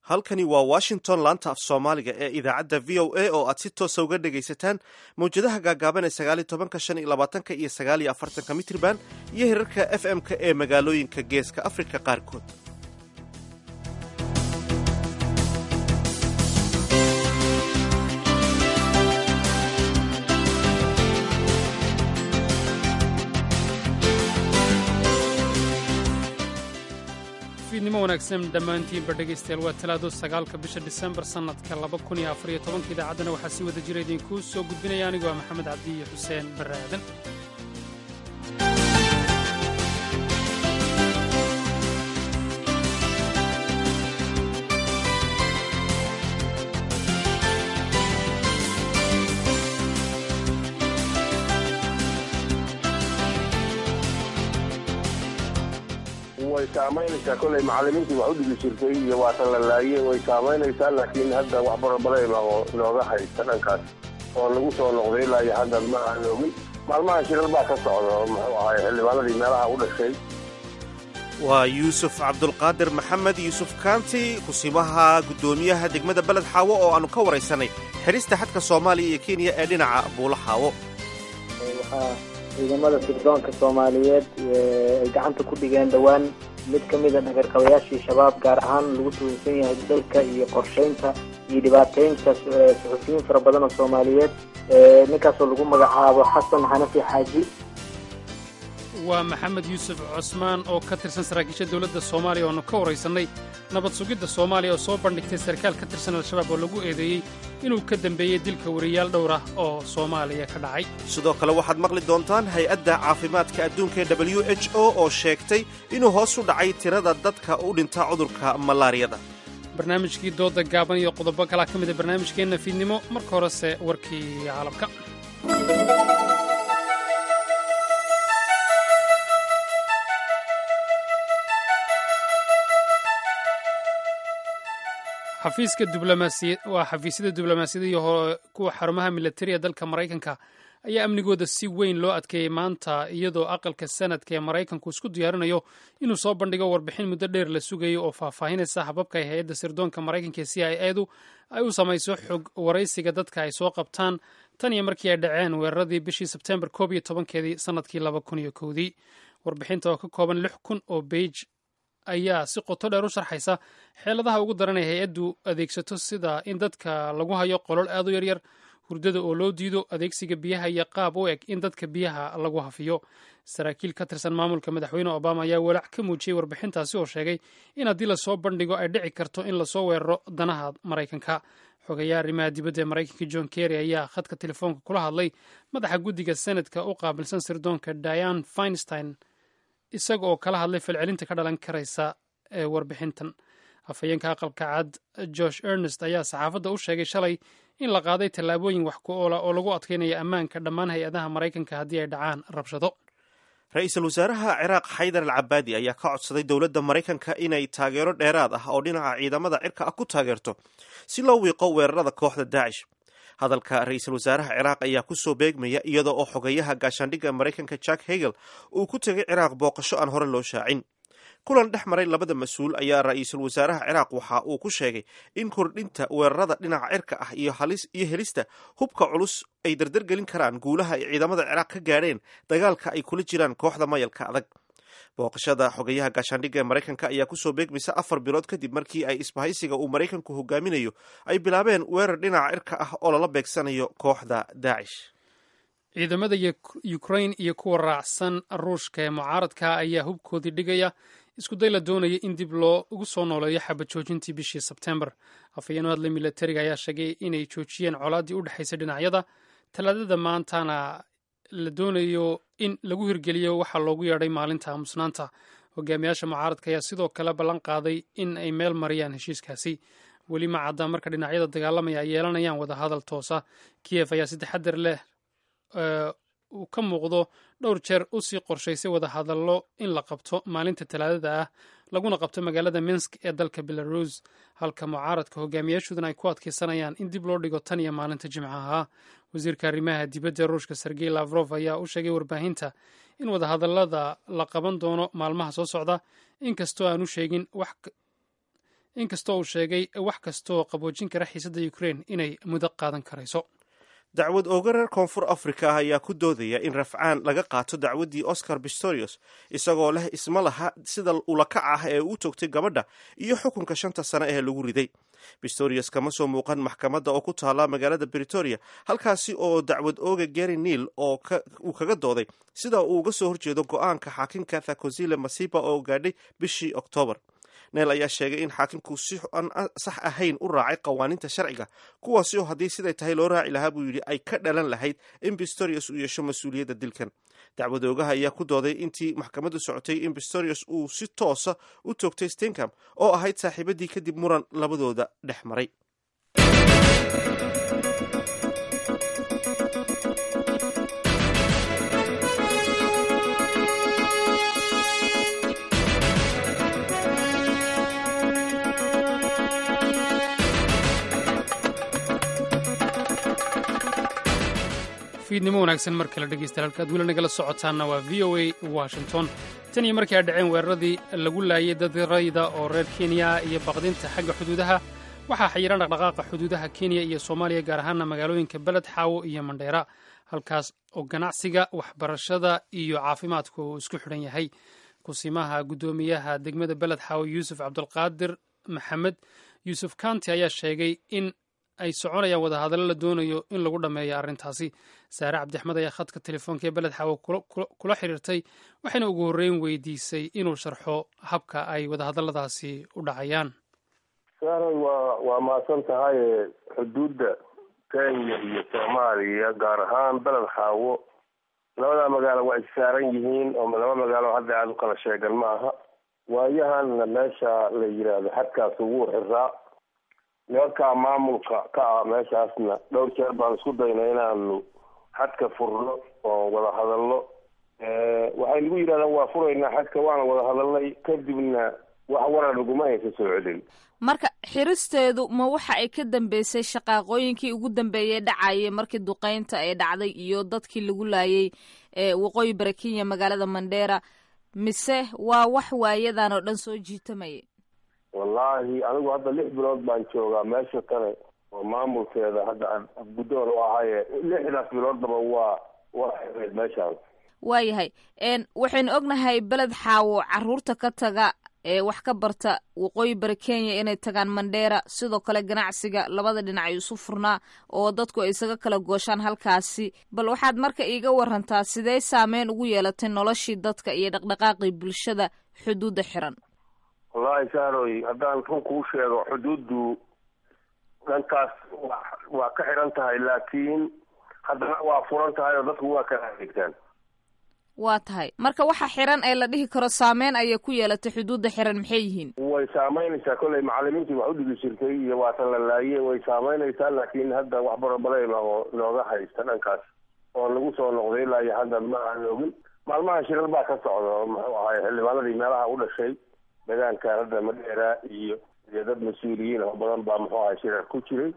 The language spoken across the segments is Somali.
halkani waa washington laanta af soomaaliga ee idaacadda v o a oo aad si toosa uga dhegaysataan mawjadaha gaagaaban ee sagaaliyo tobanka shan iyo labaatanka iyo sagaaliyo afartanka mitriban iyo hirarka f m-ka ee magaalooyinka geeska afrika qaarkood fiidnimo wanaagsan dhammaantiinba dhegaystayaal waa talaado sagaalka bisha disembar sannadka laba kun iyo afariyo tobanka idaacaddana waxaa si wada jira idinkuu soo gudbinaya anigoo ah maxamed cabdi iyo xuseen barre aadan way saamaynaysaa kolay macallimiintii wax u dhigi jirtay iyo waatan la laayey way saamaynaysaa laakiin hadda wax barabara inooga haysta dhankaas oo lagu soo noqday ilaa iyo hadda ma aan ogin maalmaha shirar baa ka socda muxuu ahay xildhibaanadii meelaha u dhashay waa yuusuf cabdulqaadir maxamed yuusuf kaanti kusimaha guddoomiyaha degmada beled xaawo oo aannu ka waraysanay xidhista xadka soomaaliya iyo kenya ee dhinaca buulo xaawo ciidamada sirdoonka soomaaliyeed ay gacanta ku dhigeen dhowaan mid ka mida dhagarqabayaashii shabaab gaar ahaan lagu tuhunsan yahay dalka iyo qorshaynta iyo dhibaateynta suxufiyiin fara badan oo soomaaliyeed ninkaasoo lagu magacaabo xasan xanafi xaaji waa maxamed yuusuf cosmaan oo ka tirsan saraakiisha dowladda soomaaliya oonu ka waraysannay nabad sugidda soomaaliya oo soo bandhigtay sarkaal ka tirsan al-shabaab oo lagu eedeeyey inuu ka dembeeyey dilka wariyaal dhowr ah oo soomaaliya ka dhacay sidoo kale waxaad maqli doontaan hay-adda caafimaadka adduunka ee w h o oo sheegtay inuu hoos u dhacay tirada dadka u dhinta cudurka malaariyada barnaamijkii doodda gaaban iyo qodobo kalaa ka mida barnaamijkeenna fiidnimo marka horese warkii caalamka xafiiska diblomaasiya waa xafiisyada diblomaasiyada iyo kuwa xarumaha militariya dalka maraykanka ayaa amnigooda si weyn loo adkeeyey maanta iyadoo aqalka sanadka ee maraykanku isku diyaarinayo inuu soo bandhigo warbixin muddo dheer la sugayo oo faahfaahinaysa hababka ay hay-adda sirdoonka maraykanka ee c i edu ay u samayso xog waraysiga dadka ay soo qabtaan tan iyo markii ay dhaceen weeraradii bishii sebtembar koob iyo tobankeedii sannadkii laba kun iyo kowdii warbixinta oo ka kooban lix kun oo beij ayaa si qoto dheer u sharxaysa xeeladaha ugu daran ee hay-addu adeegsato sida in dadka lagu hayo qolol aad u yaryar hurdada oo loo diido adeegsiga biyaha iyo qaab u eg in dadka biyaha lagu hafiyo saraakiil ka tirsan maamulka madaxweyne obama ayaa walaac ka muujiyey warbixintaasi oo sheegay in haddii lasoo bandhigo ay dhici karto in lasoo weeraro danaha maraykanka xogayaa arrimaha dibadda ee maraykanka john kerry ayaa khadka telefoonka kula hadlay madaxa guddiga senadka u qaabilsan sirdoonka diane finstein isaga oo kala hadlay falcelinta ka dhalan karaysa ee warbixintan afhayeenka aqalka cad josh ernest ayaa saxaafadda u sheegay shalay in la qaaday tallaabooyin wax ku oola oo lagu adkaynaya ammaanka dhammaan hay-adaha maraykanka haddii ay dhacaan rabshado ra-iisul wasaaraha ciraaq xaydar al cabaadi ayaa ka codsaday dowladda maraykanka inay taageero dheeraad ah oo dhinaca ciidamada cirka ah ku taageerto si loo wiiqo weerarada kooxda daacish hadalka ra-iisul wasaaraha ciraaq ayaa ku soo beegmaya iyada oo xogayaha gaashaandhigga maraykanka jack hegel uu ku tegay ciraaq booqasho aan hore loo shaacin kulan dhex maray labada mas-uul ayaa ra-iisul wasaaraha ciraaq waxa uu ku sheegay in kordhinta weerarada dhinaca cirka ah iyo helista hubka culus ay dardargelin karaan guulaha ay ciidamada ciraaq ka gaadheen dagaalka ay kula jiraan kooxda mayalka adag booqashada xogayaha gaashaandhigga ee maraykanka ayaa kusoo beegmaysa afar bilood kadib markii ay isbahaysiga uu maraykanku hogaaminayo ay bilaabeen weerar dhinaca cirka ah oo lala beegsanayo kooxda daacish ciidamada ukrain iyo kuwa raacsan ruushka ee mucaaradka ayaa hubkoodii dhigaya iskuday la doonaya in dib loo ugu soo nooleeyo xabad joojintii bishii sebtembar afhayeen u hadlay milatariga ayaa sheegay inay joojiyeen colaaddii u dhexaysay dhinacyada talaadada maantana la doonayo in lagu hirgeliyo waxaa loogu yeedhay maalinta aamusnaanta hogaamiyaasha mucaaradka ayaa sidoo kale ballan qaaday in ay meel mariyaan heshiiskaasi weli ma cadda marka dhinacyada dagaalamaya ay yeelanayaan wadahadal toosa kiyef ayaa si taxadar leh uu ka muuqdo dhowr jeer usii qorshaysay wadahadallo in la qabto maalinta talaadada ah laguna qabto magaalada minsk ee dalka belarus halka mucaaradka hogaamiyaashoodana ay ku adkaysanayaan in dib loo dhigo tan iyo maalinta jimcaha wasiirka arrimaha dibadda ruushka sergey lavrof ayaa u sheegay warbaahinta in wadahadallada la qaban doono maalmaha soo socda inkastoo aanu sheegin wax inkastoo uu sheegay wax kastooo qaboojin kara xiisadda ukrein inay muddo qaadan karayso dacwad ooga reer koonfur afrika ah ayaa ku doodaya in rafcaan laga qaato dacwaddii oscar pistorius isagoo leh isma laha sida ulakac ah ee uu toogtay gabadha iyo xukunka shanta sane ee lagu riday pistorius kama soo muuqan maxkamadda oo ku taala magaalada britoria halkaasi oo dacwad ooga gary neil oo uu kaga dooday sida uu uga soo horjeedo go-aanka xaakinka thakosile masiba oo gaadhay bishii oktoobar neel ayaa sheegay in xaakimku si aan sax ahayn u raacay qawaaniinta sharciga kuwaasi oo haddii siday tahay loo raaci lahaa buu yidhi ay ka dhalan lahayd in pistorius uu yeesho mas-uuliyadda dilkan dacwadoogaha ayaa ku dooday intii maxkamaddu socotay in pistorius uu si toosa u toogtay stencam oo ahayd saaxiibadii kadib muran labadooda dhex maray fiidnimo wanaagsan mar kale dhegeystayaal halkaad weli nagala socotaanna waa v o a washington tan iyo markii ay dhaceen weeraradii lagu laayay dad rayda oo reer kenya iyo baqdinta xagga xuduudaha waxaa xayiran dhaqdhaqaaqa xuduudaha kenya iyo soomaaliya gaar ahaana magaalooyinka beled xaawo iyo mandheera halkaas oo ganacsiga waxbarashada iyo caafimaadku uu isku xidhan yahay kusimaha guddoomiyaha degmada beled xaawo yuusuf cabdulqaadir maxamed yuusuf kanti ayaa sheegay in ay soconayaan wadahadallo la doonayo in lagu dhammeeyo arrintaasi saare cabdixmed ayaa khadka telefoonka ee beled xaawo kula xiriirtay waxayna ugu horreyn weydiisay inuu sharxo habka ay wadahadalladaasi u dhacayaan saaray waa waa mahadsan tahay xuduudda kenya iyo soomaaliya gaar ahaan beled xaawo labada magaalo waa issaaran yihiin oo laba magaalo hadda aada u kala sheegan ma aha waayahanna meesha la yidhaahdo xadkaas ugu xiraa nimankaa maamulka ka ah meeshaasna dhowr jeer baan isku daynay inaanu xadka furno oo wada hadalno waxay nagu yidhahdaan waa furaynaa xadka waana wada hadalnay kadibna wax warar naguma haysa soo celin marka xiristeedu ma waxa ay ka dambeysay shaqaaqooyinkii ugu dambeeyey dhacayay markii duqeynta ay dhacday iyo dadkii lagu laayay waqooyi bari kenya magaalada mandheera mise waa wax waayadan oo dhan soo jiitamayay wallaahi anigu hadda lix bilood baan joogaa meesha kale oo maamulkeeda hadda aan guddoon u ahaye lixdaas biloodaba waa waa xireed meeshaan waayahay waxaynu ognahay beled xaawo caruurta ka taga ee wax ka barta waqooyi bari kenya inay tagaan mandheera sidoo kale ganacsiga labada dhinac ay isu furnaa oo dadku ay isaga kala gooshaan halkaasi bal waxaad marka iiga warantaa sidee saameyn ugu yeelatay noloshii dadka iyo dhaqdhaqaaqii bulshada xuduudda xiran wallaahi saaroy haddaan run kuu sheego xuduuddu dhankaas wa waa ka xidhan tahay laakiin haddana waa furan tahay oo dadku waa kala adeegtaan waa tahay marka waxa xiran ee la dhihi karo saameyn ayay ku yeelatay xuduudda xiran maxay yihiin way saameynaysaa kolley macalimiintii wax u dhigi jirtay iyo waatan la laaye way saameynaysaa laakiin hadda wax barabaleyma oo nooga haysta dhankaas oo lagu soo noqday ilaa iyo hadda ma aan ogin maalmaha shirar baa ka socda oo muxuu ahay xildhibaanadii meelaha u dhashay deegaankan hadda madheera iyo iyo dad mas-uuliyiin oo badan baa muxuu ahay shirar ku jiray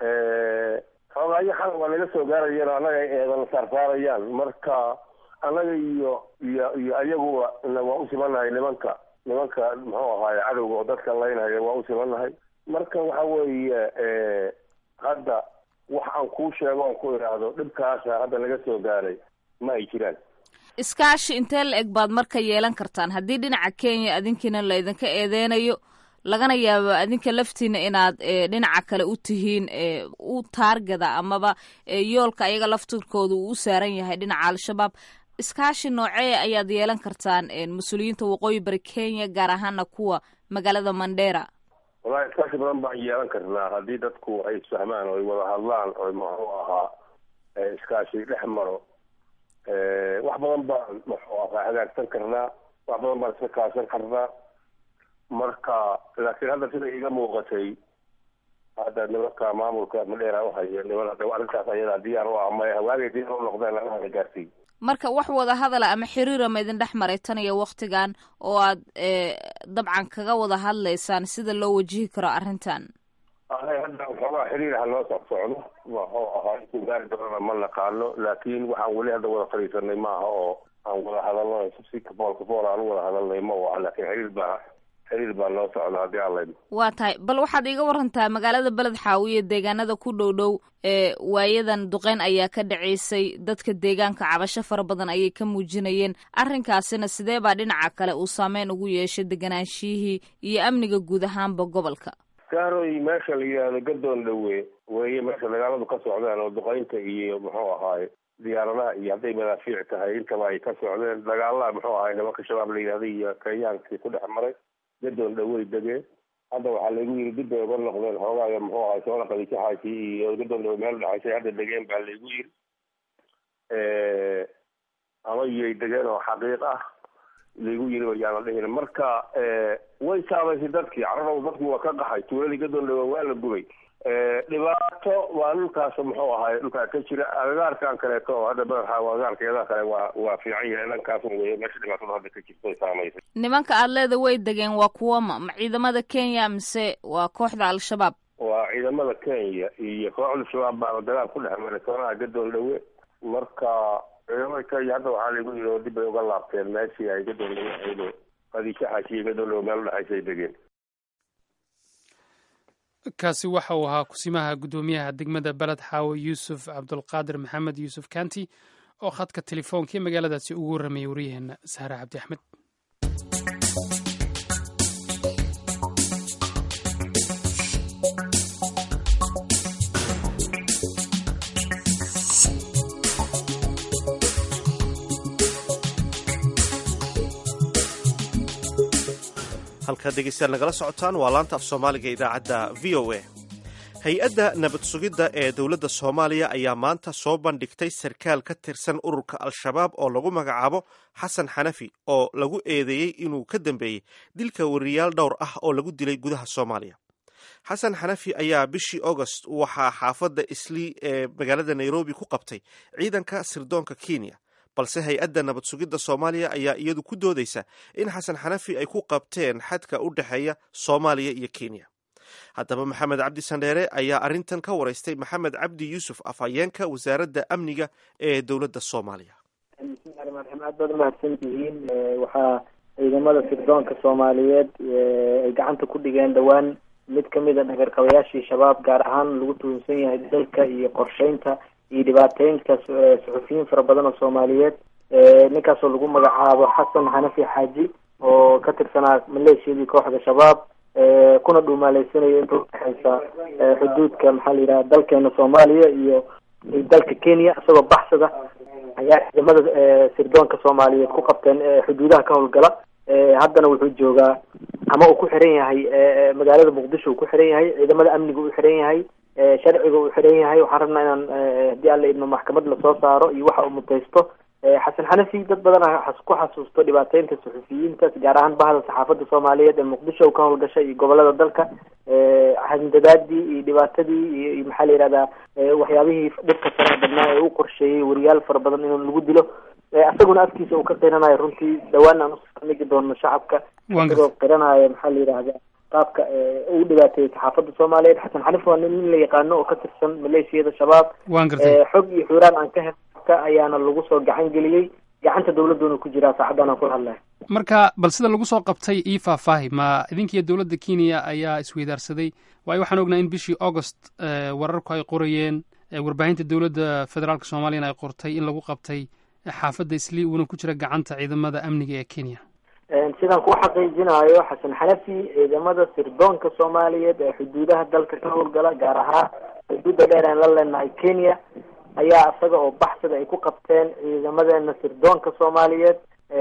xoogaayo xal waa naga soo gaarayeen oo annaga ay eedana saarsaarayaan marka annaga iyo iyo iyo ayaguba waa u simanahay nimanka nimanka muxuu ahaay cadowga oo dadka laynhaya waa u simanahay marka waxa weeye hadda wax aan kuu sheego oon ku idhaahdo dhibkaasa hadda naga soo gaaray ma ay jiraan iskaashi intee la eg baad marka yeelan kartaan haddii dhinaca kenya adinkiina laydinka eedeynayo lagana yaabo adinka laftiina inaad dhinaca kale u tihiin u taargada amaba yoolka ayaga laftirkooda uu u saaran yahay dhinaca al-shabaab iskaashi noocee ayaad yeelan kartaan mas-uuliyiinta waqooyi bari kenya gaar ahaana kuwa magaalada mandheera wallahi iskaashi badan baan yeelan karnaa haddii dadku ay isfahmaan oo ay wada hadlaan oo muxuu ahaa iskaashi dhex maro wax badan baan muxuu ahaa hagaagsan karnaa wax badan baan iska kaashan karnaa marka laakiin hadda sida iga muuqatay hadda nimanka maamulka madheera uhaya niman hadda arrintaas ayadaa diyaar u ah may hawaagay diyaar u noqdeen lagahada gaarsiiy marka wax wada hadala ama xiriira ma idin dhex maray tan iyo waktigan oo aad dabcan kaga wada hadlaysaan sida loo wajihi karo arrintan ahay hadda waxoogaa xiriir ha noo soc socdo waxuu ahaa intuu gaari doonana ma naqaano laakiin waxaan weli hadda wada fadhiisanay maaha oo aan wada hadalno si kafool kafool aan u wada hadalnay ma aha laakiin xiriir baa xiriir baa loo socda haddii aan laydmo waa tahay bal waxaad iiga warantaa magaalada beled xaawiye deegaanada ku dhow dhow ee waayadan duqeyn ayaa ka dhacaysay dadka deegaanka cabasho fara badan ayay ka muujinayeen arrinkaasina sidee baa dhinaca kale uu saameyn ugu yeeshay deganaanshihii iyo amniga guud ahaanba gobolka gaaroy meesha la yidhaahdo gadoon dhowe weeye meesha dagaaladu ka socdeen oo duqeynta iyo muxuu ahaaye diyaaradaha iyo hadday madaafiic tahay intaba ay ka socdeen dagaalaha muxuu ahaay nimanka shabaab la yidhahda iyo kenyaankii ku dhex maray gadoon dhowey degeen hadda waxaa lagu yiri dib bay uga noqdeen xoogaaga muxuu ahay soola qadijaxaasi iyo gadoon dhowe meel dhexaysay hadda degeen baa laygu yiri ama iyay degeen oo xaqiiq ah laygu yiri wayaana dhihin marka way saameysay dadkii cararaw dadku waa ka qaxay tuuladii gadoon dhowe waa la gubay dhibaato waa dhulkaas muxuu ahaay dhulkaa ka jira agagaarkan kaleeto oo hadda madaxa agagaarkeeda kale waa waa fiican yahay dhankaas weye meesha dhibaatada hadda ka jirta saameysay nimanka aad leeda way degeen waa kuwa ma ma ciidamada kenya mise waa kooxda al-shabaab waa ciidamada kenya iyo kooxda shabaab baa dagaal ku dhex maray soonaha gadoon dhowe marka ciidamada kenya hadda waxaa lagu yiri oo dib bay uga laabteen meeshii ay gadoon dhowe aydo qadiijaxaasi iyo gadoon dhowe meel udhexaysay degeen kaasi waxa uu ahaa kusimaha guddoomiyaha degmada beled xaawe yuusuf cabdulqaadir maxamed yuusuf kanti oo khadka telefoonka ee magaaladaasi ugu warramayay waryaheena sahre cabdi axmed halkaad dhegeystayaal nagala socotaan waa laanta af soomaaliga idaacadda v o a hay-adda nabad sugidda ee dowladda soomaaliya ayaa maanta soo bandhigtay sarkaal ka tirsan ururka al-shabaab oo lagu magacaabo xasan xanafi oo lagu eedeeyey inuu ka dambeeyey dilka wariyaal dhowr ah oo lagu dilay gudaha soomaaliya xasan xanafi ayaa bishii agost waxaa xaafadda islii ee magaalada nairobi ku qabtay ciidanka sirdoonka kenya balse hay-adda nabad sugidda soomaaliya ayaa iyadu ku doodaysa in xasan xanafi ay ku qabteen xadka u dhexeeya soomaaliya iyo kenya haddaba maxamed cabdi sandheere ayaa arrintan ka waraystay maxamed cabdi yuusuf afhayeenka wasaaradda amniga ee dowladda soomaaliya bismillahi raxmaan raxiim aad baad umahadsan tihiin waxaa ciidamada sirdoonka soomaaliyeed ay gacanta ku dhigeen dhowaan mid kamid a dhagarqabayaashii shabaab gaar ahaan lagu tuhunsan yahay dalka iyo qorsheynta iyo dhibaateynta suxufiyiin fara badan oo soomaaliyeed ninkaasoo lagu magacaabo xasan xanafi xaaji oo ka tirsanaa maleeshiyadii kooxda shabaab kuna dhuumaaleysanayo inta udhexeysa xuduudka maxaa la yidhaha dalkeena soomaaliya iyo dalka kenya isagoo baxsada ayaa ciidamada sirdoonka soomaaliyeed ku qabteen xuduudaha ka howlgala haddana wuxuu joogaa ama uu ku xiran yahay magaalada muqdisho uu ku xiran yahay ciidamada amniga uu xiran yahay sharciga uu xiran yahay waxaan rabnaa inaan haddii alla idmo maxkamad lasoo saaro iyo waxa uu mutaysto xasan xanafi dad badan a ku xasuusto dhibaateynta suxufiyiinta gaar ahaan bahda saxaafadda soomaaliyeed ee muqdisho ka howlgasha iyo gobolada dalka handadaadii iyo dhibaatadii iyo maxaa la yihahdaa waxyaabihii dhibka faraha badnaa ee u qorsheeyey wariyaal fara badan in lagu dilo isaguna afkiisa uu ka qiranayo runtii dhawaan aan usamigi doono shacabka isagoo qiranayo maxaa la yidhahda qaabka uu dhibaateeyey saxaafadda soomaaliyeed xasan xanif waa nin la yaqaano oo ka tirsan maleeshiyada shabaab xog iyo xuuraan aan ka helka ayaana lagu soo gacan geliyey gacanta dawladduuna ku jiraa saacaddan aan kula hadlaya marka bal sida lagu soo qabtay ii faahfaahi ma idinkiiyo dowladda kenya ayaa isweydaarsaday waayo waxaan ognaa in bishii augost wararku ay qorayeen warbaahinta dowladda federaalk soomaaliyana ay qortay in lagu qabtay xaafadda islii uuna ku jira gacanta ciidamada amniga ee kenya sidaan ku xaqiijinayo xasan xanafi ciidamada sirdoonka soomaaliyeed ee xuduudaha dalka ka howlgala gaar ahaan xuduudda dheer aan la leenahay kenya ayaa isaga oo baxsada ay ku qabteen ciidamadeena sirdoonka soomaaliyeed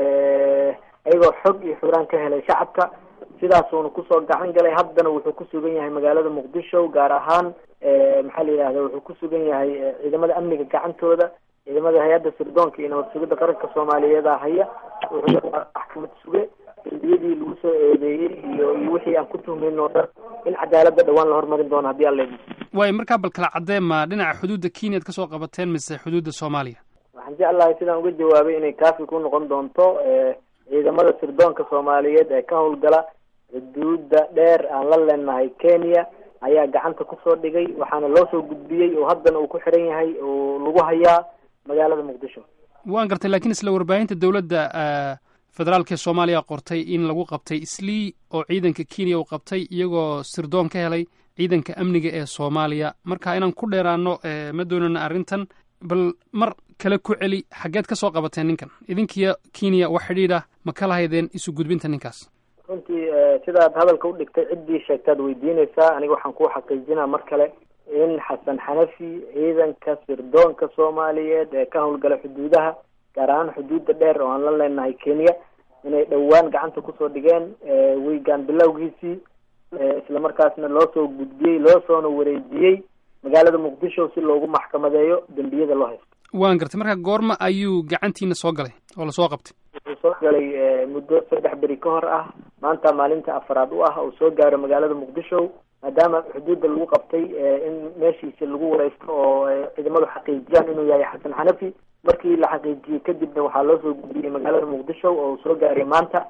iyagoo xog iyo xuraan ka helay shacabka sidaasuuna kusoo gacan galay haddana wuxuu ku sugan yahay magaalada muqdisho gaar ahaan maxaa la yidhahda wuxuu ku sugan yahay ciidamada amniga gacantooda ciidamada hay-adda sirdoonka iyo nabad sugidda qaranka soomaaliyeeda haya wuxuu maxkamad suge dembiyadii lagu soo eedeeyey iyo iyo wixii aan ku tuhmayn oo dhan in cadaaladda dhawaan la hormarin doono haddii alla idmo waayo markaa bal kala caddee ma dhinaca xuduudda kenya ad ka soo qabateen mise xuduudda soomaaliya waxaan jeclahay sidaan uga jawaabay inay kaafi ku noqon doonto ciidamada sirdoonka soomaaliyeed ee ka howlgala xuduudda dheer aan la leenahay kenya ayaa gacanta kusoo dhigay waxaana loo soo gudbiyey oo haddana uu ku xiran yahay oo lagu hayaa magaalada muqdisho waan gartay lakiin isla warbaahinta dowladda federaalka ee soomaaliya qortay in lagu qabtay islii oo ciidanka kenya uu qabtay iyagoo sirdoon ka helay ciidanka amniga ee soomaaliya marka inaan ku dheeraano ma doonana arrintan bal mar kale ku celi xaggeed ka soo qabateen ninkan idinkiyo kenya wax xidhiidh ah ma ka lahaydeen isu gudbinta ninkaas runtii sidaad hadalka u dhigtay ciddii sheegtaad weydiinaysaa aniga waxaan kuu xaqiijinaa mar kale in xasan xanafi ciidanka sirdoonka soomaaliyeed ee ka howlgala xuduudaha gaar ahaan xuduudda dheer oo aan la leenahay kenya inay dhowaan gacanta kusoo dhigeen weygaan bilowgiisii islamarkaasna loo soo gudbiyey loo soona wareejiyey magaalada muqdisho si loogu maxkamadeeyo dembiyada loo haysto waan gartay marka goorma ayuu gacantiina soo galay oo lasoo qabtay wuxuu soo galay muddo saddex beri ka hor ah maanta maalinta afaraad u ah uu soo gaaro magaalada muqdisho maadaama xuduudda lagu qabtay in meeshiisi lagu wareysto oo ciidamadu xaqiijiyaan inuu yahay xasan xanafi markii la xaqiijiyey kadibna waxaa loo soo gudbiyey magaalada muqdisho oo uu soo gaaray maanta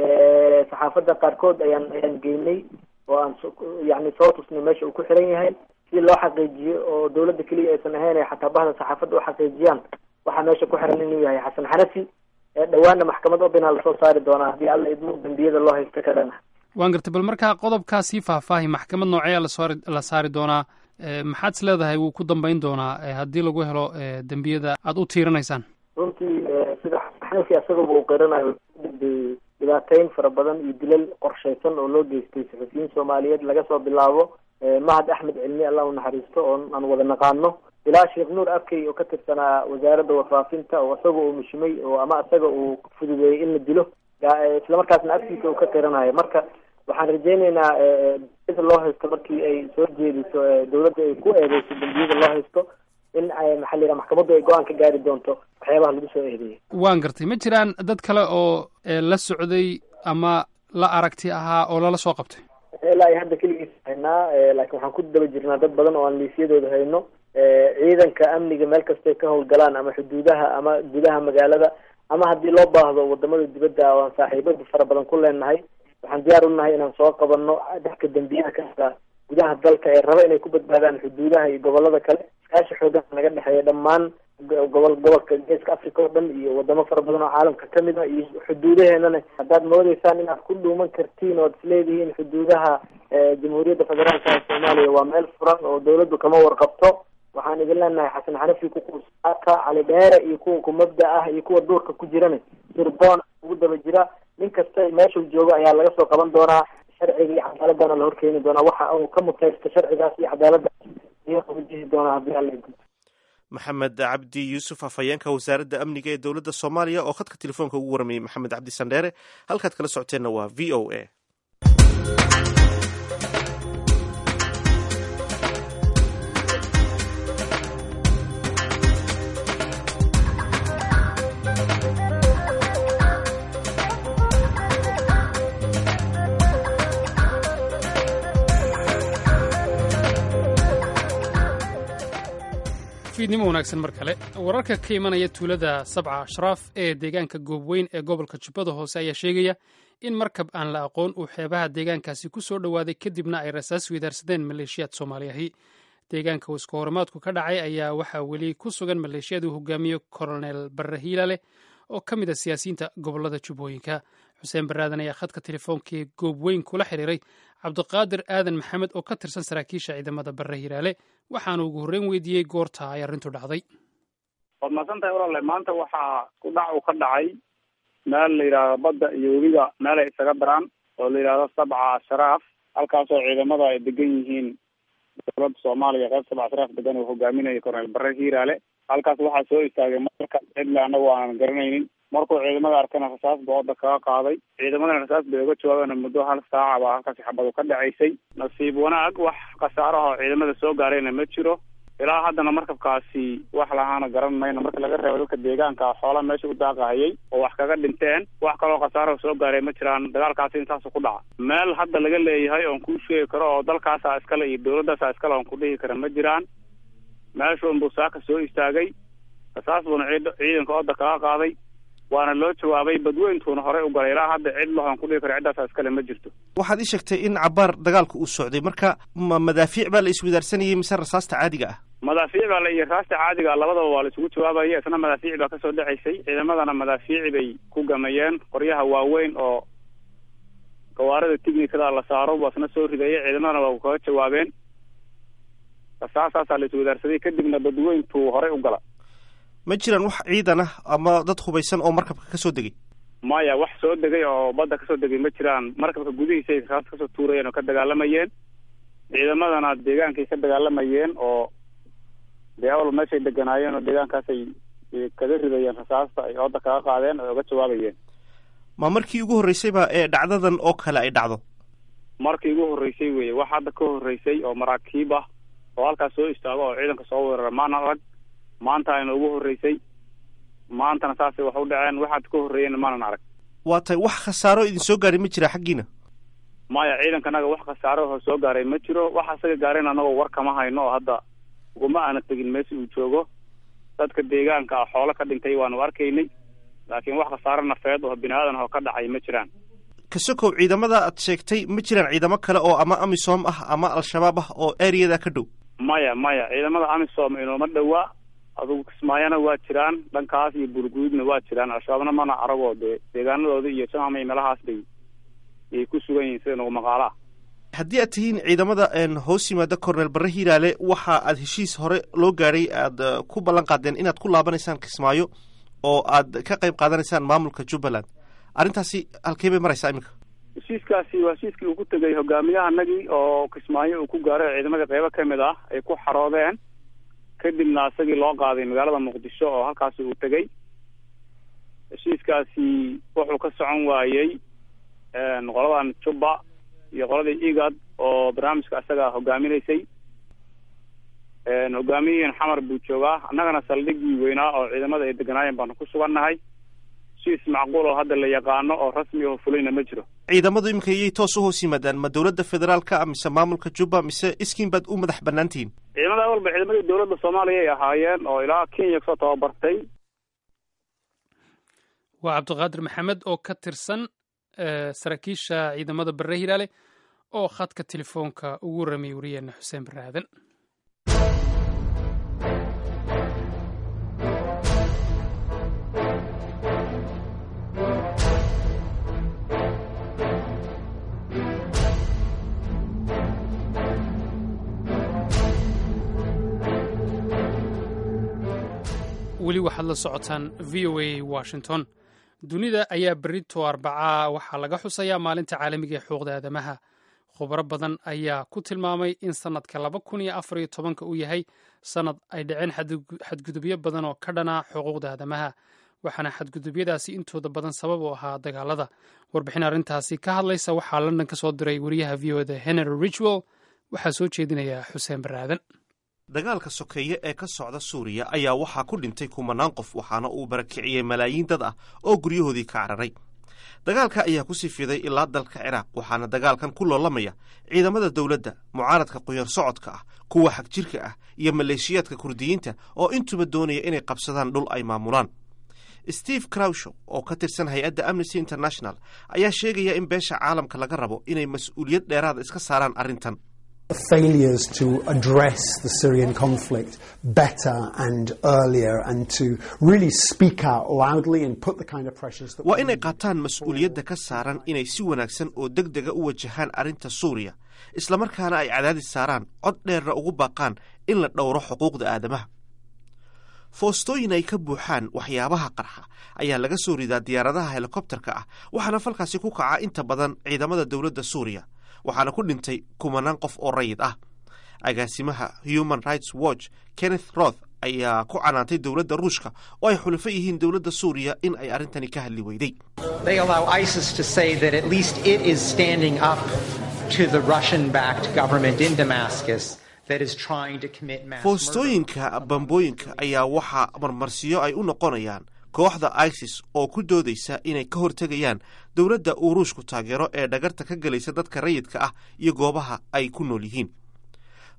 saxaafadda qaarkood ayaan ayaan geynay oo aan yani soo tusnay meesha uu ku xiran yahay si loo xaqiijiyo oo dawladda keliya aysan ahayn ay xataa bahda saxaafadda u xaqiijiyaan waxaa meesha ku xiran inuu yahay xasan xanafi dhawaanna maxkamad obinaa lasoo saari doonaa haddii alla idmo dembiyada loo haysto ka dhana waan gartay bal markaa qodobkaa sii faahfaahi maxkamad noocee lasoori la saari doonaa maxaad is leedahay wuu ku dambeyn doonaa haddii lagu helo dembiyada aada u tiiranaysaan runtii sida xanafi asagaba uu qiranayo dhibaateyn fara badan iyo dilal qorshaysan oo loo geystay saxufiyiin soomaaliyeed laga soo bilaabo mahad axmed cilmi allah u naxariisto oo aan wada naqaano ilaa sheekh nuur arkey oo ka tirsanaa wasaaradda warfaafinta oo isaga uu mishimay oo ama isaga uu fududeeyey in la dilo islamarkaasna agtiisa uu ka qiranayo marka waxaan rajeyneynaa ida loo haysto markii ay soo jeediso dawladda ay ku eedeyso dembiyada loo haysto in maxaa la yidhaha maxkamaddu ay go-aan ka gaari doonto waxyaabaha lagu soo eedeeyay waan gartay ma jiraan dad kale oo la socday ama la aragti ahaa oo lala soo qabtay ilaa ay hadda keligiis haynaa laakiin waxaan ku daba jirnaa dad badan oo aan liisyadooda hayno ciidanka amniga meel kastay ka howlgalaan ama xuduudaha ama gudaha magaalada ama haddii loo baahdo wadamada dibadda oo aan saaxiibada fara badan ku leenahay waxaan diyaar u nahay inaan soo qabanno dadka dembiyada kasta gudaha dalka ee raba inay ku badbaadaan xuduudaha iyo gobolada kale iskaashi xoogan naga dhexeeya dhammaan gobol gobolka geeska africa oo dhan iyo wadamo fara badan oo caalamka kamid a iyo xuduudaheenana haddaad moodeysaan inaad ku dhuuman kartiin oad isleedihiin xuduudaha jamhuuriyadda federaalka ee soomaaliya waa meel furan oo dawladdu kama warqabto waxaan idin leenahay xasan xanafi kukuusaaka cali dheere iyo kuwa kumabda ah iyo kuwa duurka ku jirana sirdoon ugu daba jira nin kasta meeshuu joogo ayaa laga soo qaban doonaa sharciga iyo cadaaladana la horkeeni doonaa waxa uu ka mutaysto sharcigaas iyo cadaaladdaas iyo wajihi doonaa haddii alla maxamed cabdi yuusuf afhayeenka wasaaradda amniga ee dowladda soomaaliya oo khadka telefoonka ugu waramayey maxamed cabdi sandheere halkaad kala socoteenna waa v o a fiidnimo wanaagsan mar kale wararka ka imanaya tuulada sabca ashraaf ee deegaanka goobweyn ee gobolka jubbada hoose ayaa sheegaya in markab aan la aqoon uu xeebaha deegaankaasi ku soo dhowaaday kadibna ay rasaas weydaarsadeen maleeshiyaad soomaaliyahi deegaanka uu iska horimaadku ka dhacay ayaa waxaa weli ku sugan maleeshiyad uu hogaamiyo kolonel barre hiilale oo ka mid a siyaasiyiinta gobolada jubbooyinka xuseen baraadan ayaa khadka telefoonkaee goobweyn kula xiriiray cabdiqaadir aadan maxamed oo ka tirsan saraakiisha ciidamada barre hiiraale waxaanu ugu horreyn weydiiyey goorta ay arrintu dhacday waad mahadsan tahay walaale maanta waxaa ku dhac uu ka dhacay meel la yidhaahdo badda iyo webiga meel ay isaga daraan oo la yidhaahdo sabca ashraaf halkaasoo ciidamada ay degan yihiin dowladda soomaaliya qeyb sabca ashraaf degan uu hogaaminayo korneel barre hiiraale halkaas waxaa soo istaagay marka cidle anagu aanan garanaynin markuu ciidamada arkana rasaas ba wadda kaga qaaday ciidamadana rasaas bay uga jawaabeen muddo hal saaca baa halkaasi xabadu ka dhacaysay nasiib wanaag wax khasaaraha ciidamada soo gaarayna ma jiro ilaa haddana markabkaasi wax lahaana garan mayno marka laga reebo dadka deegaanka xoola meesha u daaqahayay oo wax kaga dhinteen wax kaloo khasaaraha soo gaaray ma jiraan dagaalkaasi intaasu ku dhaca meel hadda laga leeyahay oon kuu sheegi karo oo dalkaasa iskale iyo dawladdaasa iskale oon ku dhihi kara ma jiraan meeshuun buu saaka soo istaagay rasaas buuna ciidanka odda kaga qaaday waana loo jawaabay badweyntuuna horey u galay ilaa hadda cid lahoon ku dhihi karo ciddaasa iskale ma jirto waxaad ii sheegtay in cabaar dagaalku uu socday marka ma madaafiic baa la iswadaarsanayay mise rasaasta caadiga ah madaafiic baa la iyo raasta caadiga labadaba waa la isugu jawaabaya isna madaafiic baa kasoo dhacaysay ciidamadana madaafiici bay ku gamayeen qoryaha waaweyn oo gawaarida tignikada la saaro waa isna soo ridaya ciidamadana waa kaga jawaabeen rasaasaasaa la iswadaarsaday kadibna badweyntu horey u gala ma jiraan wax ciidan ah ama dad hubaysan oo markabka ka soo degay maya wax soo degay oo badda kasoo degay ma jiraan markabka gudihiisay rasaas kasoo tuurayeen oo ka dagaalamayeen ciidamadana deegaankay ka dagaalamayeen oo dee hawl meeshay deganaayeen oo deegaankaasay kaga ridayeen rasaasta ay ooda kaga qaadeen oo uga jawaabayeen ma markii ugu horreysayba ee dhacdadan oo kale ay dhacdo markii ugu horreysay weye wax hadda ka horreysay oo maraakiib ah oo halkaas soo istaago oo ciidanka soo weerara maana arag maanta ayna ugu horreysay maantana saasay wax u dhaceen waxaad ka horreeyeen maanan arag waa tay wax khasaaro idin soo gaadhay ma jira xaggiina maya ciidankanaga wax khasaaro oo soo gaaray ma jiro wax asaga gaareen anagoo war kama hayno oo hadda uguma aana tegin meesha uu joogo dadka deegaanka ah xoolo ka dhintay waanu arkaynay laakiin wax khasaaro nafeed oo bini aadan oo ka dhacay ma jiraan kasokow ciidamada aad sheegtay ma jiraan ciidamo kale oo ama amisom ah ama al-shabaab ah oo ereyada ka dhow maya maya ciidamada amisom inooma dhowaa adugu kismaayana waa jiraan dhankaas iyo burguudna waa jiraan al-shabaabna mana aragoo dee deegaanadooda iyo jamamay meelahaas bay yay ku sugan yihiin sida nagu maqaala ah haddii aad tihiin ciidamada hoos yimaada cornel barre hiiraale waxa aad heshiis hore loo gaadhay aad ku ballan qaadeen inaad ku laabanaysaan kismaayo oo aad ka qayb qaadanaysaan maamulka jubbaland arrintaasi halkee bay maraysaa iminka heshiiskaasi waa heshiiskii uu ku tegay hogaamiyahanagii oo kismaayo uu ku gaaray ciidamada qeybo kamid ah ay ku xaroodeen kadibna isagii loo qaaday magaalada muqdisho oo halkaasi uu tegay heshiiskaasi wuxuu ka socon waayey qoladan jubba iyo qoladii igad oo barnaamijka isaga hogaaminaysay hogaamiyihiin xamar buu joogaa annagana saldhigii weynaa oo ciidamada ay deganaayeen baanu ku sugannahay heshiis macquul oo hadda la yaqaano oo rasmi oo fulayna ma jiro ciidamadu iminka iyay toos u hoos yimaadaan ma dowladda federaalka mise maamulka jubba mise iskiin baad u madax bannaan tihiin ciidamada walba ciidamadii dowladda soomaaliya ay ahaayeen oo ilaa kenya kasoo tababartay waa cabdiqaadir maxamed oo ka tirsan saraakiisha ciidamada barre hilaale oo khadka telefoonka ugu warramay wariyeena xuseen barre aadan weli waxaad la socotaan v o a washington dunida ayaa berito arbacaa waxaa laga xusayaa maalinta caalamiga ee xuquuqda aadamaha khubaro badan ayaa ku tilmaamay in sannadka laba kun iyo afar iyo tobanka uu yahay sannad ay dhaceen xadgudubyo badan oo ka dhana xuquuqda aadamaha waxaana xadgudubyadaasi intooda badan sabab u ahaa dagaalada warbixin arrintaasi ka hadlaysa waxaa london ka soo diray wariyaha v o da henry richwell waxaa soo jeedinaya xuseen baraadan dagaalka sokeeye ee ka socda suuriya ayaa waxaa ku dhintay kumanaan qof waxaana uu barakiciyey malaayiin dad ah oo guryahoodii ka cararay dagaalka ayaa ku sii fiday ilaa dalka ciraaq waxaana dagaalkan ku loolamaya ciidamada dowladda mucaaradka qoyar socodka ah kuwa xag jirka ah iyo maleeshiyaadka kurdiyiinta oo intuba doonaya inay qabsadaan dhul ay maamulaan steve crowshow oo ka tirsan hay-adda amnesty international ayaa sheegaya in beesha caalamka laga rabo inay mas-uuliyad dheeraada iska saaraan arrintan failures to address the Syrian conflict better and earlier and to really speak out loudly and put the kind of pressures that waa inay qaataan mas-uuliyadda ka saaran inay si wanaagsan oo deg dega u wajahaan arrinta suuriya islamarkaana ay cadaadis saaraan cod dheerna ugu baaqaan in la dhowro xuquuqda aadamaha foostooyin ay ka buuxaan waxyaabaha qarxa ayaa laga soo ridaa diyaaradaha helikobterka ah waxaana falkaasi ku kaca inta badan ciidamada dowladda suuriya waxaana ku dhintay kumanaan qof oo rayid ah agaasimaha human rights watch kenneth roth ayaa ku canaantay dowladda ruushka oo ay xulufo yihiin dowladda suuriya in ay arrintani ka hadli weyday They allow ISIS to say that at least it is standing up to the Russian backed government in Damascus that is trying to commit mass murder. foostooyinka bambooyinka ayaa waxaa marmarsiyo ay u noqonayaan kooxda isis oo ku doodaysa inay ka hortegayaan dowladda uu ruushku taageero ee dhagarta ka gelaysa dadka rayidka ah iyo goobaha ay ku nool yihiin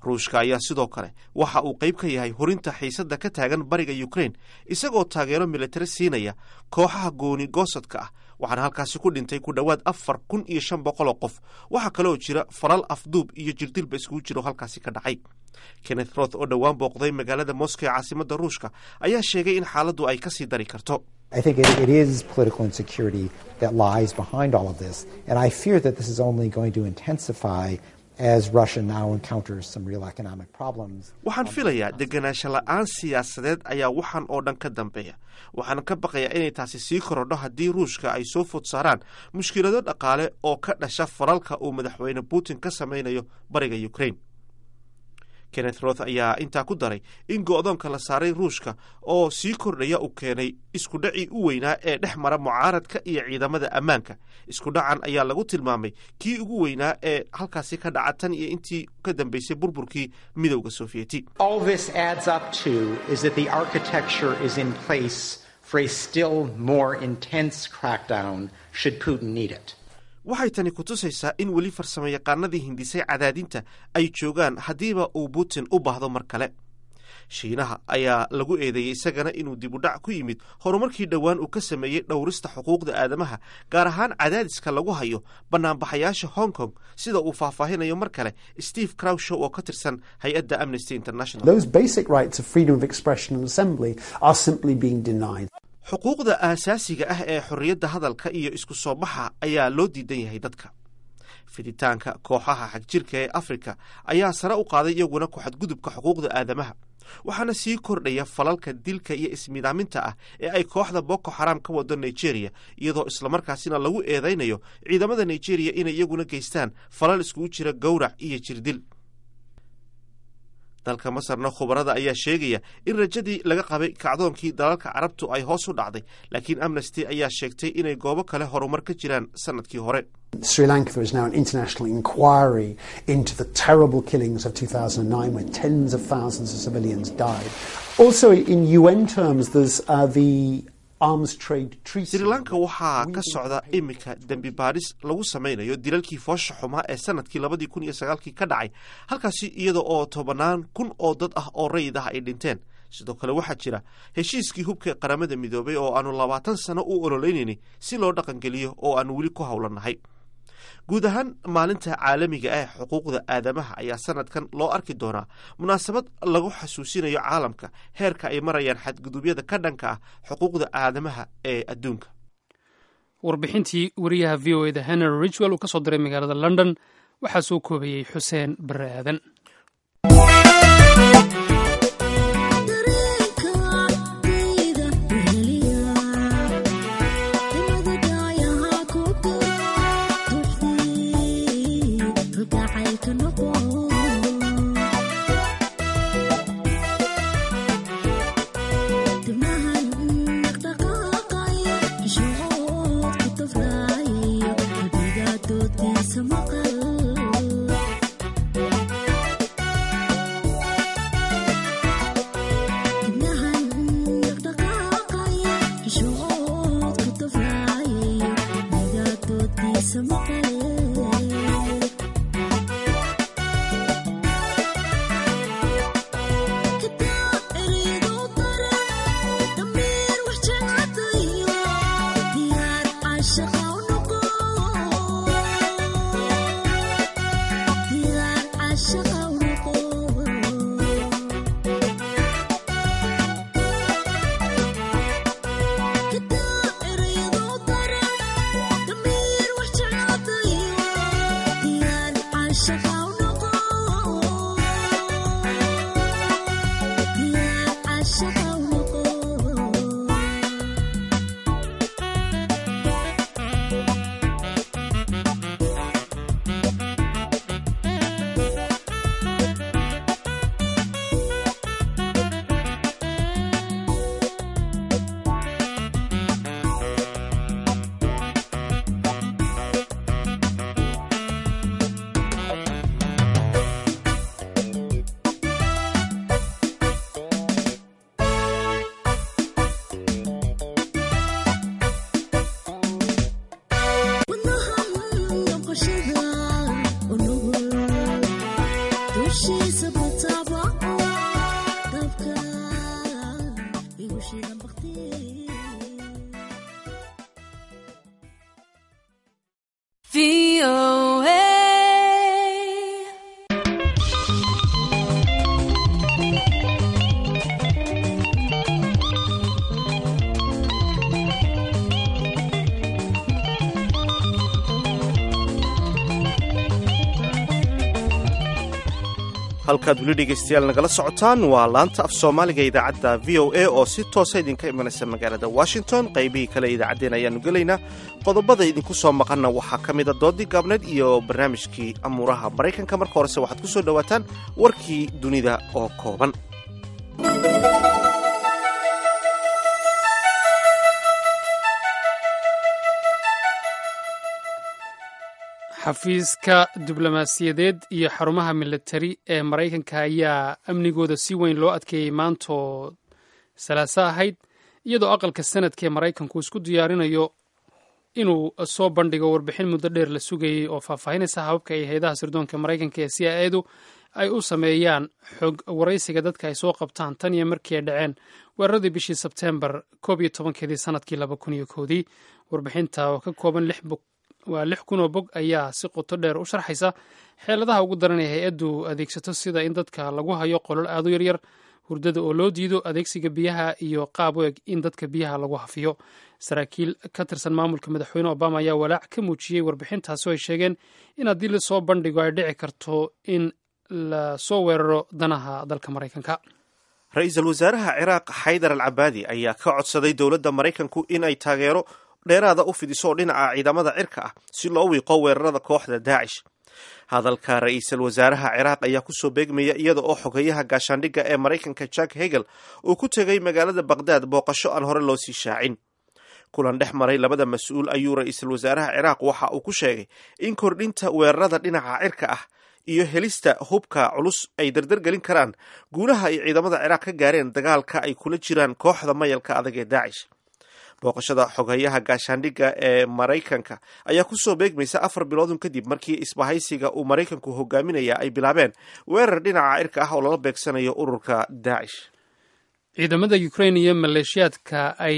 ruushka ayaa sidoo kale waxa uu qayb ka yahay hurinta xiisadda ka taagan bariga ukrain isagoo taageero militari siinaya kooxaha gooni goosadka ah waxaana halkaasi ku dhintay ku dhowaad afar kun iyo shan boqol oo qof waxaa kaleoo jira falal afduub iyo jirdilba iskugu jiro halkaasi ka dhacay kenneth roth oo dhowaan booqday magaalada moscow ee caasimadda ruushka ayaa sheegay in xaaladdu ay kasii dari karto I think it, it is political insecurity that lies behind all of this, and I fear that this is only going to intensify as Russia now encounters some real economic problems. waxaan filayaa deganaansho la-aan siyaasadeed ayaa waxaan oo dhan ka dambeeya waxaan ka baqayaa inay taasi sii korodho haddii ruushka ay soo food saaraan mushkilado dhaqaale oo ka dhasha falalka uu madaxweyne putin ka samaynayo bariga ukrain kenneth roth ayaa intaa ku daray in go-doonka la saaray ruushka oo sii kordhaya uu keenay iskudhacii u weynaa ee dhex mara mucaaradka iyo ciidamada ammaanka iskudhacan ayaa lagu tilmaamay kii ugu weynaa ee halkaasi ka dhaca tan iyo intii ka dambeysay burburkii midowda sofiyeeti All this adds up to is that the architecture is in place for a still more intense crackdown should Putin need it. waxay tani ku tusaysaa in weli farsamo yaqaanadii hindisay cadaadinta ay joogaan haddiiba uu putin u baahdo mar kale shiinaha ayaa lagu eedeeyey isagana inuu dib u dhac ku yimid horumarkii dhowaan uu ka sameeyey dhowrista xuquuqda aadamaha gaar ahaan cadaadiska lagu hayo banaanbaxayaasha hong kong sida uu faahfaahinayo mar kale steve crowshow oo ka tirsan hay-adda amnesty international Those basic rights of freedom of expression and assembly are simply being denied. xuquuqda aasaasiga ah ee xorriyadda hadalka iyo isku soo baxa ayaa loo diidan yahay dadka fiditaanka kooxaha xagjirka ee afrika ayaa sare u qaaday iyaguna ku xadgudubka xuquuqda aadamaha waxaana sii kordhaya falalka dilka iyo ismidaaminta ah ee ay kooxda boko xaram ka wado nigeria iyadoo islamarkaasina lagu eedaynayo ciidamada nigeria inay iyaguna geystaan falal iskugu jira gowrac iyo jirdil dalka masarna khubarada ayaa sheegaya in rajadii laga qabay kacdoonkii dalalka carabtu ay hoos u dhacday laakiin amnesty ayaa sheegtay inay goobo kale horumar ka jiraan sanadkii hore Sri Lanka, there is now an international inquiry into the terrible killings of 2009 where tens of thousands of civilians died. Also, in UN terms, there's uh, the arms trade treaty. sri lanka waxaa ka socda iminka dembi baadhis lagu samaynayo dilalkii foosha xumaa ee sanadkii labadii kun iyo sagaalkii ka dhacay halkaasi iyada oo tobanaan kun oo dad ah oo rayid ah ay dhinteen sidoo kale waxaa jira heshiiskii hubka ee qaramada midoobay oo aanu labaatan sano u ololeynayni si loo dhaqangeliyo oo aanu weli ku howlannahay guud ahaan maalinta caalamiga ah ee xuquuqda aadamaha ayaa sanadkan loo arki doonaa munaasabad lagu xasuusinayo caalamka heerka ay marayaan xadgudubyada ka dhanka ah xuquuqda aadamaha ee adduunka warbixintii wariyaha v o eda henry richwell uu ka soo diray magaalada london waxaa soo koobayey xuseen barre aadan halkaad weli dhegaystayaal nagala socotaan waa laanta af soomaaliga idaacadda v o a oo si toosa idinka imanaysa magaalada washington qaybihii kale idaacaddeen ayaannu gelaynaa qodobada idinku soo maqanna waxaa ka mida doodii gaabneed iyo barnaamijkii amuuraha maraykanka marka horese waxaad ku soo dhowaataan warkii dunida oo kooban xafiiska diblomaasiyadeed iyo xarumaha militari ee maraykanka ayaa amnigooda si weyn loo adkeeyey maantoo salaaso ahayd iyadoo aqalka sanadka ee maraykanku isku diyaarinayo inuu soo bandhigo warbixin muddo dheer la sugayey oo faahfaahinaysa hababka ay hay-adaha sirdoonka maraykanka ee c i edu ay u sameeyaan xog waraysiga dadka ay soo qabtaan tan iyo markii ay dhaceen weeraradii bishii sebteembar koob iyo tobankeedii sanadkii laba kun iyo koodii warbixinta oo ka kooban lix bog waa lix kun oo bog ayaa si qoto dheer u sharxaysa xeeladaha ugu daran ee hay-addu adeegsato sida in dadka lagu hayo qolol aad u yaryar hurdada oo loo diido adeegsiga biyaha iyo qaab u eg in dadka biyaha lagu hafiyo saraakiil ka tirsan maamulka madaxweyne obama ayaa walaac ka muujiyey warbixintaasi oo ay sheegeen in haddii lasoo bandhigo ay dhici karto in lasoo weeraro danaha dalka maraykanka ra-iisul wasaaraha ciraaq xaydar al cabaadi ayaa ka codsaday dowladda maraykanku in ay taageero dheeraada u fidiso oo dhinaca ciidamada cirka ah si loo wiiqo weerarada kooxda daacish hadalka ra-iisul wasaaraha ciraaq ayaa kusoo beegmaya iyada oo xogeyaha gaashaandhigga ee maraykanka jack hegel uu ku tegay magaalada baqdaad booqasho aan hore loo sii shaacin kulan dhex maray labada mas-uul ayuu ra-iisul wasaaraha ciraaq waxa uu ku sheegay in kordhinta weerarada dhinaca cirka ah iyo helista hubka culus ay dardargelin karaan guulaha ay ciidamada ciraaq ka gaareen dagaalka ay kula jiraan kooxda mayalka adag ee daacish booqashada xoghayaha gaashaandhigga ee maraykanka ayaa kusoo beegmaysa afar biloodun kadib markii isbahaysiga uu maraykanku hogaaminaya ay bilaabeen weerar dhinaca cirka ah oo lala beegsanayo ururka daacish ciidamada ukrain iyo maleeshiyaadka ay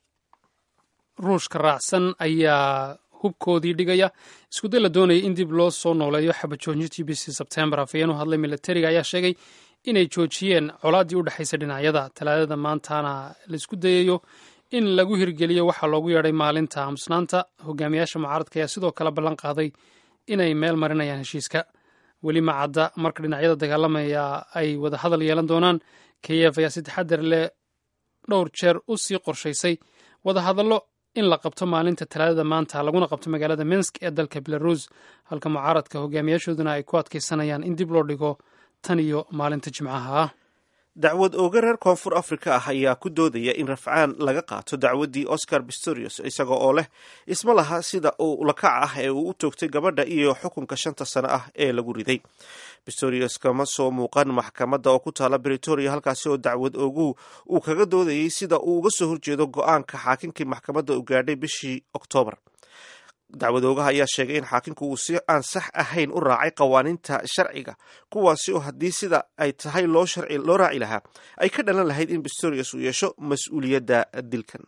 ruushka raacsan ayaa hubkoodii dhigaya iskuday la doonaya in dib loo soo nooleeyo xabajoojintii bishii sebtembar afayeen u hadlay militariga ayaa sheegay inay joojiyeen colaaddii u dhexaysa dhinacyada talaadada maantana laisku dayayo in lagu hirgeliyo waxaa loogu yeedhay maalinta aamusnaanta hogaamiyaasha mucaaradka ayaa sidoo kale ballan qaaday inay meel marinayaan heshiiska weli ma cadda marka dhinacyada dagaalamaya ay wada hadal yeelan doonaan keyef ayaa si taxadar leh dhowr jeer u sii qorshaysay wada hadallo in la qabto maalinta talaadada maanta laguna qabto magaalada minsk ee dalka belarus halka mucaaradka hogaamiyaashooduna ay ku adkaysanayaan in dib loo dhigo tan iyo maalinta jimcaha ah dacwad ooga reer koonfur afrika ah ayaa ku doodaya in rafcaan laga qaato dacwaddii oscar pistorius isaga oo leh isma laha sida uu lakac ah ee uu u toogtay gabadha iyo xukunka shanta sano ah ee lagu riday pistorius kama soo muuqan maxkamadda oo ku taala britoria halkaasi oo dacwad oogu uu kaga doodayay sida uu uga soo horjeedo go-aanka xaakinkii maxkamadda u gaadhay bishii oktoobar dacwad oogaha ayaa sheegay in xaakinku uu si aan sax ahayn u raacay qawaaniinta sharciga kuwaasi oo haddii sida ay tahay loo loo raaci lahaa ay ka dhalan lahayd in pistorius uu yeesho mas-uuliyadda dilkan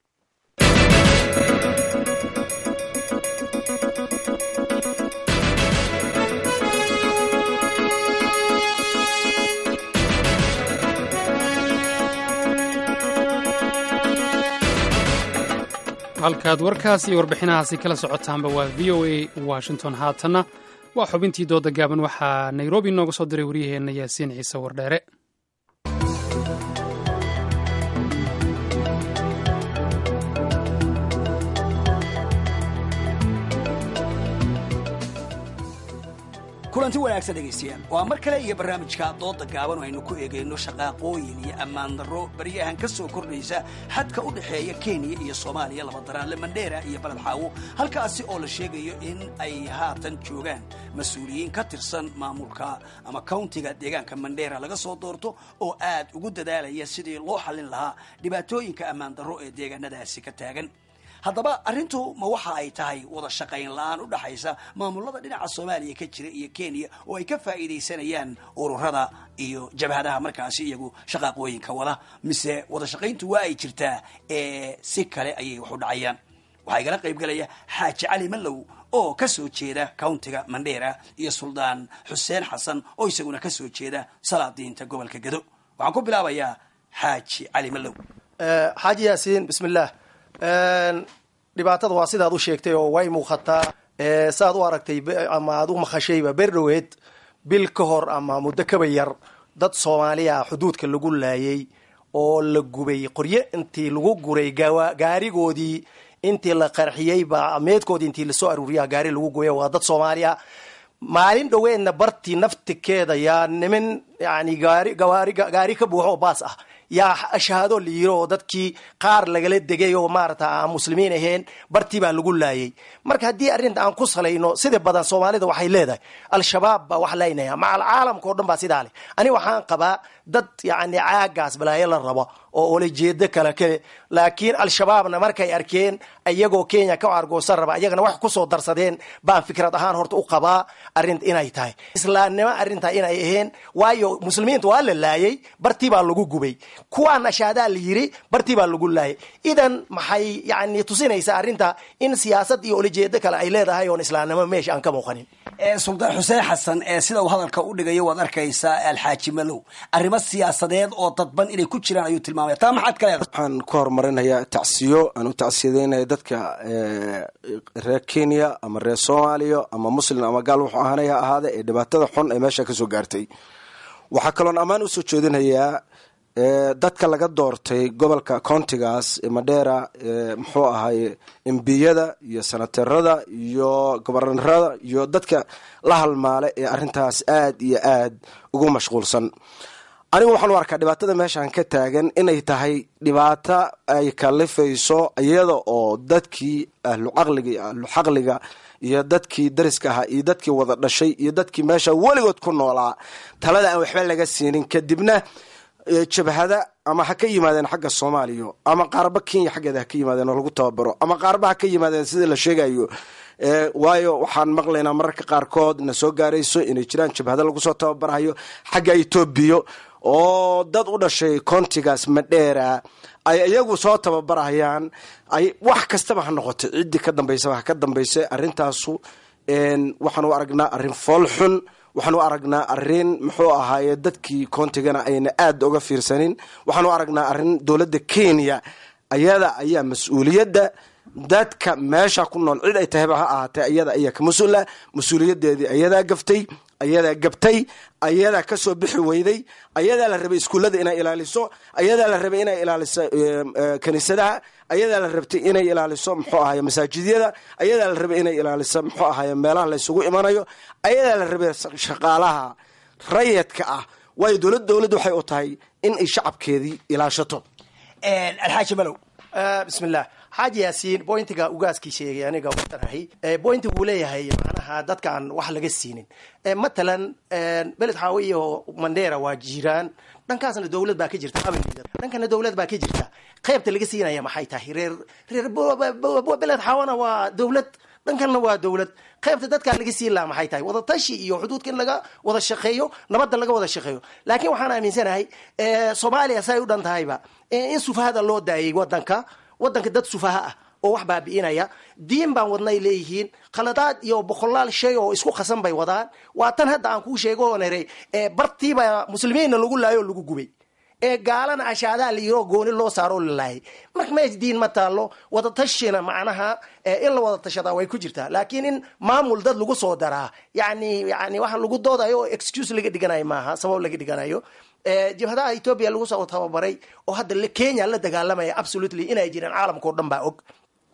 halkaad warkaas iyo warbixinahaasi kala socotaanba waa v o a washington haatanna waa xubintii dooda gaaban waxaa nairobi nooga soo diray waryaheenna yaasiin ciise wardheere kulanti wanaagsan dhegaystayaal waa mar kale iyo barnaamijka dooda gaaban oo aynu ku eegayno shaqaaqooyin iyo ammaan darro baryahan ka soo kordhaysa xadka u dhexeeya kenya iyo soomaaliya laba daraanle mandheera iyo baled xaawo halkaasi oo la sheegayo in ay haatan joogaan mas-uuliyiin ka tirsan maamulka ama countiga deegaanka mandheera laga soo doorto oo aad ugu dadaalaya sidii loo xallin lahaa dhibaatooyinka ammaan darro ee deegaanadaasi ka taagan haddaba arrintu ma waxa ay tahay wada shaqayn la-aan u dhaxaysa maamulada dhinaca soomaaliya ka jira iyo kenya oo ay ka faa'iidaysanayaan ururada iyo jabhadaha markaasi iyagu shaqaaqooyinka wada mise wada shaqayntu waa ay jirtaa ee si kale ayay wax u dhacayaan waxaa igala qaybgalaya xaaji cali mallow oo ka soo jeeda countiga mandheera iyo suldaan xuseen xasan oo isaguna ka soo jeeda salaadiinta gobolka gado waxaan ku bilaabayaa xaaji cali mallow xaaji yaasiin bismillaah dhibaatada waa sidaad u sheegtay oo way muuqataa saaad u aragtay ama aad u maqashayba berdhoweed bil ka hor ama muddo kaba yar dad soomaaliya xuduudka lagu laayay oo la gubay qoryo intii lagu guray gaarigoodii intii la qarxiyey baa meedkoodii intii lasoo aruuriya gaari lagu gubay waa dad soomaaliya maalin dhoweedna bartii naftikeeda yaa niman yani gaari gawaari gaari ka buuxo oo baas ah yaa shahaado la yiri oo dadkii qaar lagala degay oo maarata aan muslimiin ahayn bartii baa lagu laayay marka haddii arrinta aan ku salayno sida badan soomaalida waxay leedahay al-shabaab baa wax laynaya macal caalamka o dhan baa sidaa leh ani waxaan qabaa dad yani caagaas balaayo la rabo oo ola jeedo kale kale laakiin al-shabaabna markay arkeen iyagoo kenya ka argoosan raba iyagana wax kusoo darsadeen baan fikrad ahaan horta u qabaa arrin inay tahay islaamnimo arrintaa inay ahayn waayo muslimiinta waa la laayay bartii baa lagu gubay kuwaan ashaadaa la yiri bartii baa lagu laayay idan maxay yani tusinaysaa arrinta in siyaasad iyo olajeedo kale ay leedahay oon islaamnimo meesha aan ka muuqanin suldaan xuseen xasan ee sida uu hadalka u dhigayo waad arkaysaa alxaaji malow arrimo siyaasadeed oo dadban inay ku jiraan ayuu tilmaamaya taa maxaad ka leedahay waxaan ku horumarinayaa tacsiyo aan u tacsiyadeynaya dadka reer kenya ama reer soomaaliya ama muslim ama gaal wuxuu ahaanaya ahaade ee dhibaatada xun ee meesha kasoo gaartay waxaa kaloon ammaan usoo jeedinayaa dadka laga doortay gobolka countigaas madheera muxuu ahaye embiyada iyo sanaterada iyo gobarnarada iyo dadka la halmaale ee arintaas aad iyo aad ugu mashquulsan anigu waxaan u arkaa dhibaatada meeshaan ka taagan inay tahay dhibaato ay kalifayso iyada oo dadkii ahlucaqliga iyo ahluxaqliga iyo dadkii dariska ahaa iyo dadkii wada dhashay iyo dadkii meesha weligood ku noolaa talada aan waxba laga siinin kadibna jabhada ama ha ka yimaadeen xagga soomaaliya ama qaarba kenya xaggeeda ha ka yimaadeen oo lagu tababaro ama qaarba ha ka yimaadeen sida la sheegayo waayo waxaan maqlaynaa mararka qaarkood na soo gaarayso inay jiraan jabhado lagu soo tababarayo xagga etoobiya oo dad u dhashay kontigaas madheera ay iyagu soo tababarayaan ay wax kastaba ha noqotay ciddii ka dambaysaba ha ka dambaysa arrintaasu waxaan u aragnaa arrin fool xun waxaan u aragnaa arin muxuu ahaaye dadkii koontigana ayna aada uga fiirsanin waxaan u aragnaa arin dowladda kenya ayada ayaa mas-uuliyadda dadka meesha ku nool cid ay tahayba ha ahaatee ayada ayaa ka mas-uula mas-uuliyadeedii ayadaa gaftay ayadaa gabtay ayadaa kasoo bixi weyday ayadaa la rabay iskuullada inay ilaaliso ayadaa la rabay inay ilaaliso kaniisadaha ayadaa la rabtay inay ilaaliso muxuu ahaye masaajidyada ayadaa la rabay inay ilaaliso muxuu ahaye meelaha laysugu imanayo ayadaa la rabay shaqaalaha rayadka ah waayo dowlad dowladda waxay u tahay in ay shacabkeedii ilaashato alxaaji malow bismillah xaaji yaasiin bointiga ugaaskii sheegay aniga watanahay bointi wuu leeyahay macnaha dadkaan wax laga siinin matalan beled xaawe iyo mandheera waa jiraan dhankaasna dowlad baa ka jirta dhankana dowlad baa ka jirta qaybta laga siinaya maxay tahay reer reer beled xaawana waa dowlad dhankanna waa dowlad qaybta dadkaa laga siin laha maxay tahay wadatashi iyo xuduudka in laga wada shaqeeyo nabadda laga wada shaqeeyo laakiin waxaan aaminsanahay soomaaliya say u dhan tahayba in sufahada loo daayay wadanka wadanka dad sufaha ah oo wax baabi'inaya diin baan wadnay leeyihiin khaladaad iyo boqolaal shay oo isku khasan bay wadaan waa tan hadda aan kuu sheego oo nere bartiiba muslimiinna lagu laayo oo lagu gubay ee gaalana ashaadaa la yiroo gooni loo saaroo la laayay marka mees diin ma taallo wadatashina macnaha in la wada tashadaa way ku jirtaa laakiin in maamul dad lagu soo daraa yani yani waxa lagu doodayo oo excuse laga dhiganayo maaha sabab laga dhiganayo jabhadaha etoobiya lagu soo tababaray oo hadda kenya la dagaalamaya absolutely inay jiraan caalamka o dhan baa og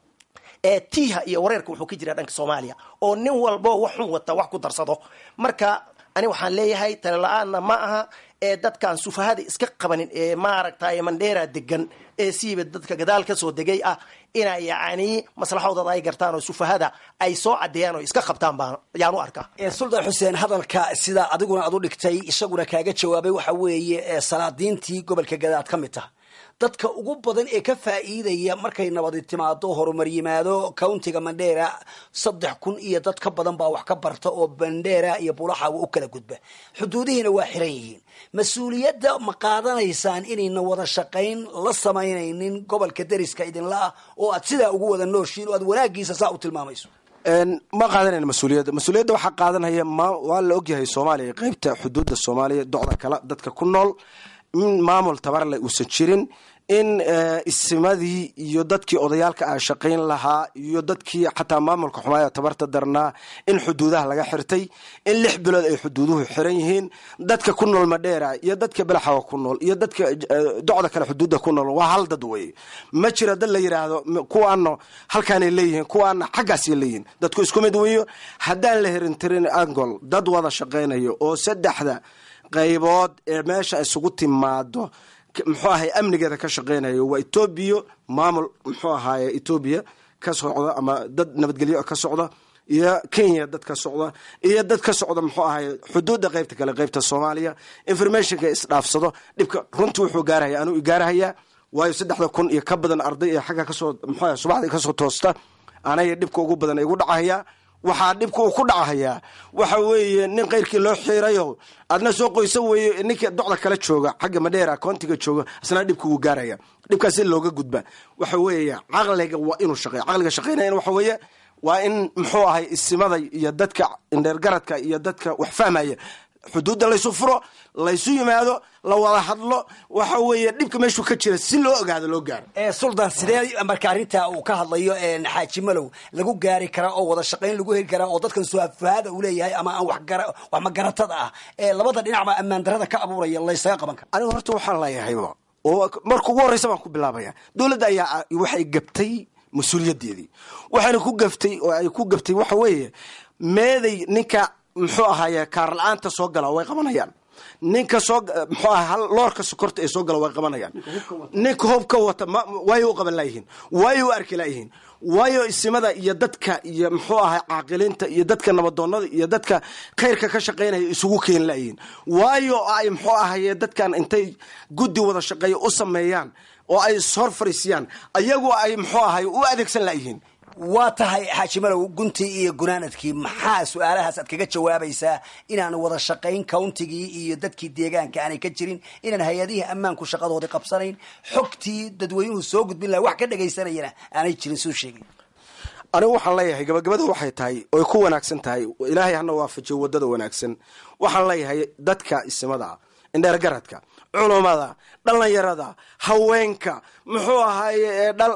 tiiha iyo wareerka wuxuu ka jiraa dhanka soomaaliya oo nin walbo wax xun wata wax ku darsado marka ani waxaan leeyahay tale la-aanna ma aha ee dadkaan sufahada iska qabanin ee maaragtay mandheera degan ee siiba dadka gadaal kasoo degay ah ina yani maslaxadooda ay gartaan oo sufahada ay soo cadeeyaan oo iska qabtaan baan ayaan u arkaa suldaan xuseen hadalka sidaa adiguna aad u dhigtay isaguna kaaga jawaabay waxa weeye salaadiintii gobolka gadaad ka mid taha dadka ugu badan ee ka faa'iidaya markay nabadi timaado horumar yimaado countiga mandheera saddex kun iyo dad ka badan baa wax ka barta oo mandheera iyo bulaxawa u kala gudba xuduudihiina waa xiran yihiin mas-uuliyadda ma qaadanaysaan inayna wada shaqayn la samaynaynin gobolka deriska idinla ah oo aad sidaa ugu wada nooshiin oo aad wanaagiisa saa u tilmaamayso ma qaadanayna mas-uuliyadda mas-uuliyadda waxaa qaadanaya ma waa la ogyahay soomaaliya qeybta xuduudda soomaaliya docda kale dadka ku nool in maamul tabarle uusan jirin in isimadii iyo dadkii odayaalka ah shaqayn lahaa iyo dadkii xataa maamulka xumaaya tabarta darnaa in xuduudaha laga xirtay in lix bilood ay xuduuduhu xiran yihiin dadka ku nool madheera iyo dadka belaxawa ku nool iyo dadka docda kale xuduudda ku nool waa hal dad weye ma jira dad la yidhaahdo kuwaana halkaanay leeyihiin kuwaana xaggaasay leeyihiin dadku isku mid weyo haddaan la hirintirin angol dad wada shaqaynayo oo saddexda qaybood ee meesha isugu timaado muxuu ahay amnigeeda ka shaqeynayo waa etoobiya maamul muxuu ahaye etoobiya ka socda ama dad nabadgelyo ka socda iyo kenya dad ka socda iyo dad ka socda muxuu ahaye xuduudda qaybta kale qaybta soomaaliya informationka isdhaafsado dhibka runtii wuxuu gaarahaya anuu igaarahayaa waayo saddexda kun iyo ka badan arday ee xagga kasoo muxuu ahay subaxdii kasoo toosta anaya dhibka ugu badan igu dhacahaya waxaa dhibka uu ku dhacahayaa waxa weeye nin keyrkii loo xiirayo adna soo qoysa weeye ninka docda kala jooga xagga madheera koontiga jooga isna dhibka wuu gaaraya dhibkaas in looga gudba waxa weeya caqliga waa inuu shaqeeya caqliga shaqeynaya waxa weeye waa in muxuu ahay isimada iyo dadka indheergaradka iyo dadka wax fahmaya xuduudda laysu furo laysu yimaado la wada hadlo waxa weeye dhibka meeshuu ka jira si loo ogaado loo gaaro suldan sidee marka arrinta uu ka hadlayo xaaji malow lagu gaari karaa oo wada shaqayn lagu heli karaa oo dadkan suafahaada uu leeyahay ama aan wax magaratada ah ee labada dhinacba ammaan darada ka abuuraya laysaga qaban kara anigu horta waxaan leeyahayba oo marka ugu horreysa baan ku bilaabaya dowladda ayaa waxay gabtay mas-uuliyadeedii waxayna ku gaftay oo ay ku gabtay waxa weeye meeday ninka muxuu ahaaye kaar la-aanta soo gala way qabanayaan ninka soo muxuu aha loorka sokorta ee soo gala way qabanayaan ninka hubka wata waayo u qaban laayihiin waayo u arki laayihiin waayo isimada iyo dadka iyo muxuu ahay caaqiliinta iyo dadka nabadoonada iyo dadka khayrka ka shaqaynaya isugu keeni laayihiin waayo ay muxuu ahaye dadkan intay guddi wada shaqeeya u sameeyaan oo ay ishor fariisiyaan ayagu ay muxuu ahay u adeegsan laayihiin waa tahay xaaji malow guntii iyo gunaanadkii maxaa su-aalahaas aad kaga jawaabaysaa inaan wada shaqayn countigii iyo dadkii deegaanka aanay ka jirin inaan hay-adihii ammaanku shaqadoodii qabsanayn xogtii dadweynuhu soo gudbin laha wax ka dhagaysanayana aanay jirin suu sheegay anigu waxaan leeyahay gabagabada waxay tahay oy ku wanaagsan tahay ilaahay hana waafajiyo wadada wanaagsan waxaan leeyahay dadka isimada indheergaradka culumada dhalinyarada haweenka muxuu ahaaye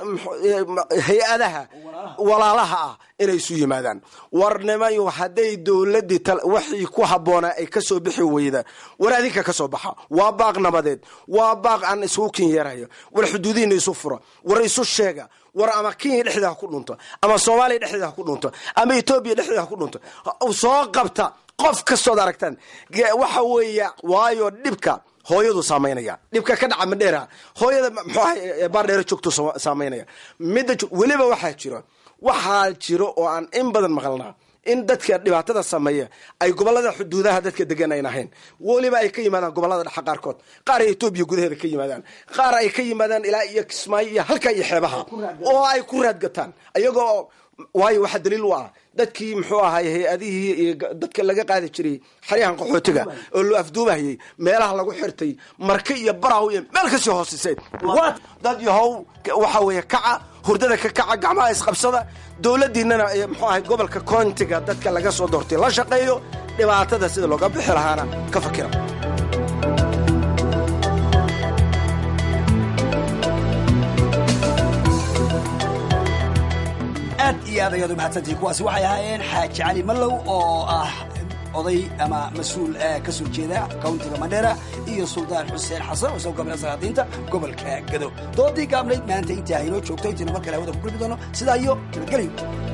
hay-adaha walaalaha ah inay isu yimaadaan warnimayo hadday dowladii waxii ku habboonaa ay kasoo bixi weyda war adinka kasoo baxa waa baaq nabadeed waa baaq aan isugu kin yeerayo war xuduudihiina isu fura war isu sheega war ama kenya dhexdeeda ha ku dhunto ama soomaaliya dhexdeeda ha ku dhunto ama etoobiya dhexdeeda ha ku dhunto soo qabta qof kastood aragtaan waxa weeya waayo dhibka hooyadu saamaynaya dhibka ka dhaca madheera hooyada muxuu ahay baardheero joogto saamaynaya midda weliba waxaa jiro waxaa jiro oo aan in badan maqalnaa in dadka dhibaatada sameeya ay gobolada xuduudaha dadka degan ayn ahayn weliba ay ka yimaadaan gobolada dhexa qaarkood qaar ay etoobiya gudaheeda ka yimaadaan qaar ay ka yimaadaan ilaa iyo kismaayo iyo halka iyo xeebaha oo ay ku raadgataan iyagoo waayo waxaa daliil u ah dadkii muxuu ahay hay-adihii iyo dadka laga qaadi jiray xaryahan qaxootiga oo loo afduubahayay meelaha lagu xirtay marka iyo baraw iyo meel kasii hoosisay dad yahow waxa weeye kaca hurdada ka kaca gacmaha isqabsada dowladiinana muxuu ahay gobolka koontiga dadka laga soo doortay la shaqeeyo dhibaatada sida looga bixi lahaana ka fakira aad iyo aad ayaad u mahadsantihiin kuwaasi waxay ahaayeen xaaji cali mallow oo ah oday ama mas-uul ka soo jeeda countiga mandheera iyo suldaan xuseen xasan oo isagoo gabna salaadiinta gobolka gado doodii gaabnayd maanta intaa haynoo joogto intaynu mar kale hawada ku gulbi doono sidaa iyo nabadgelyo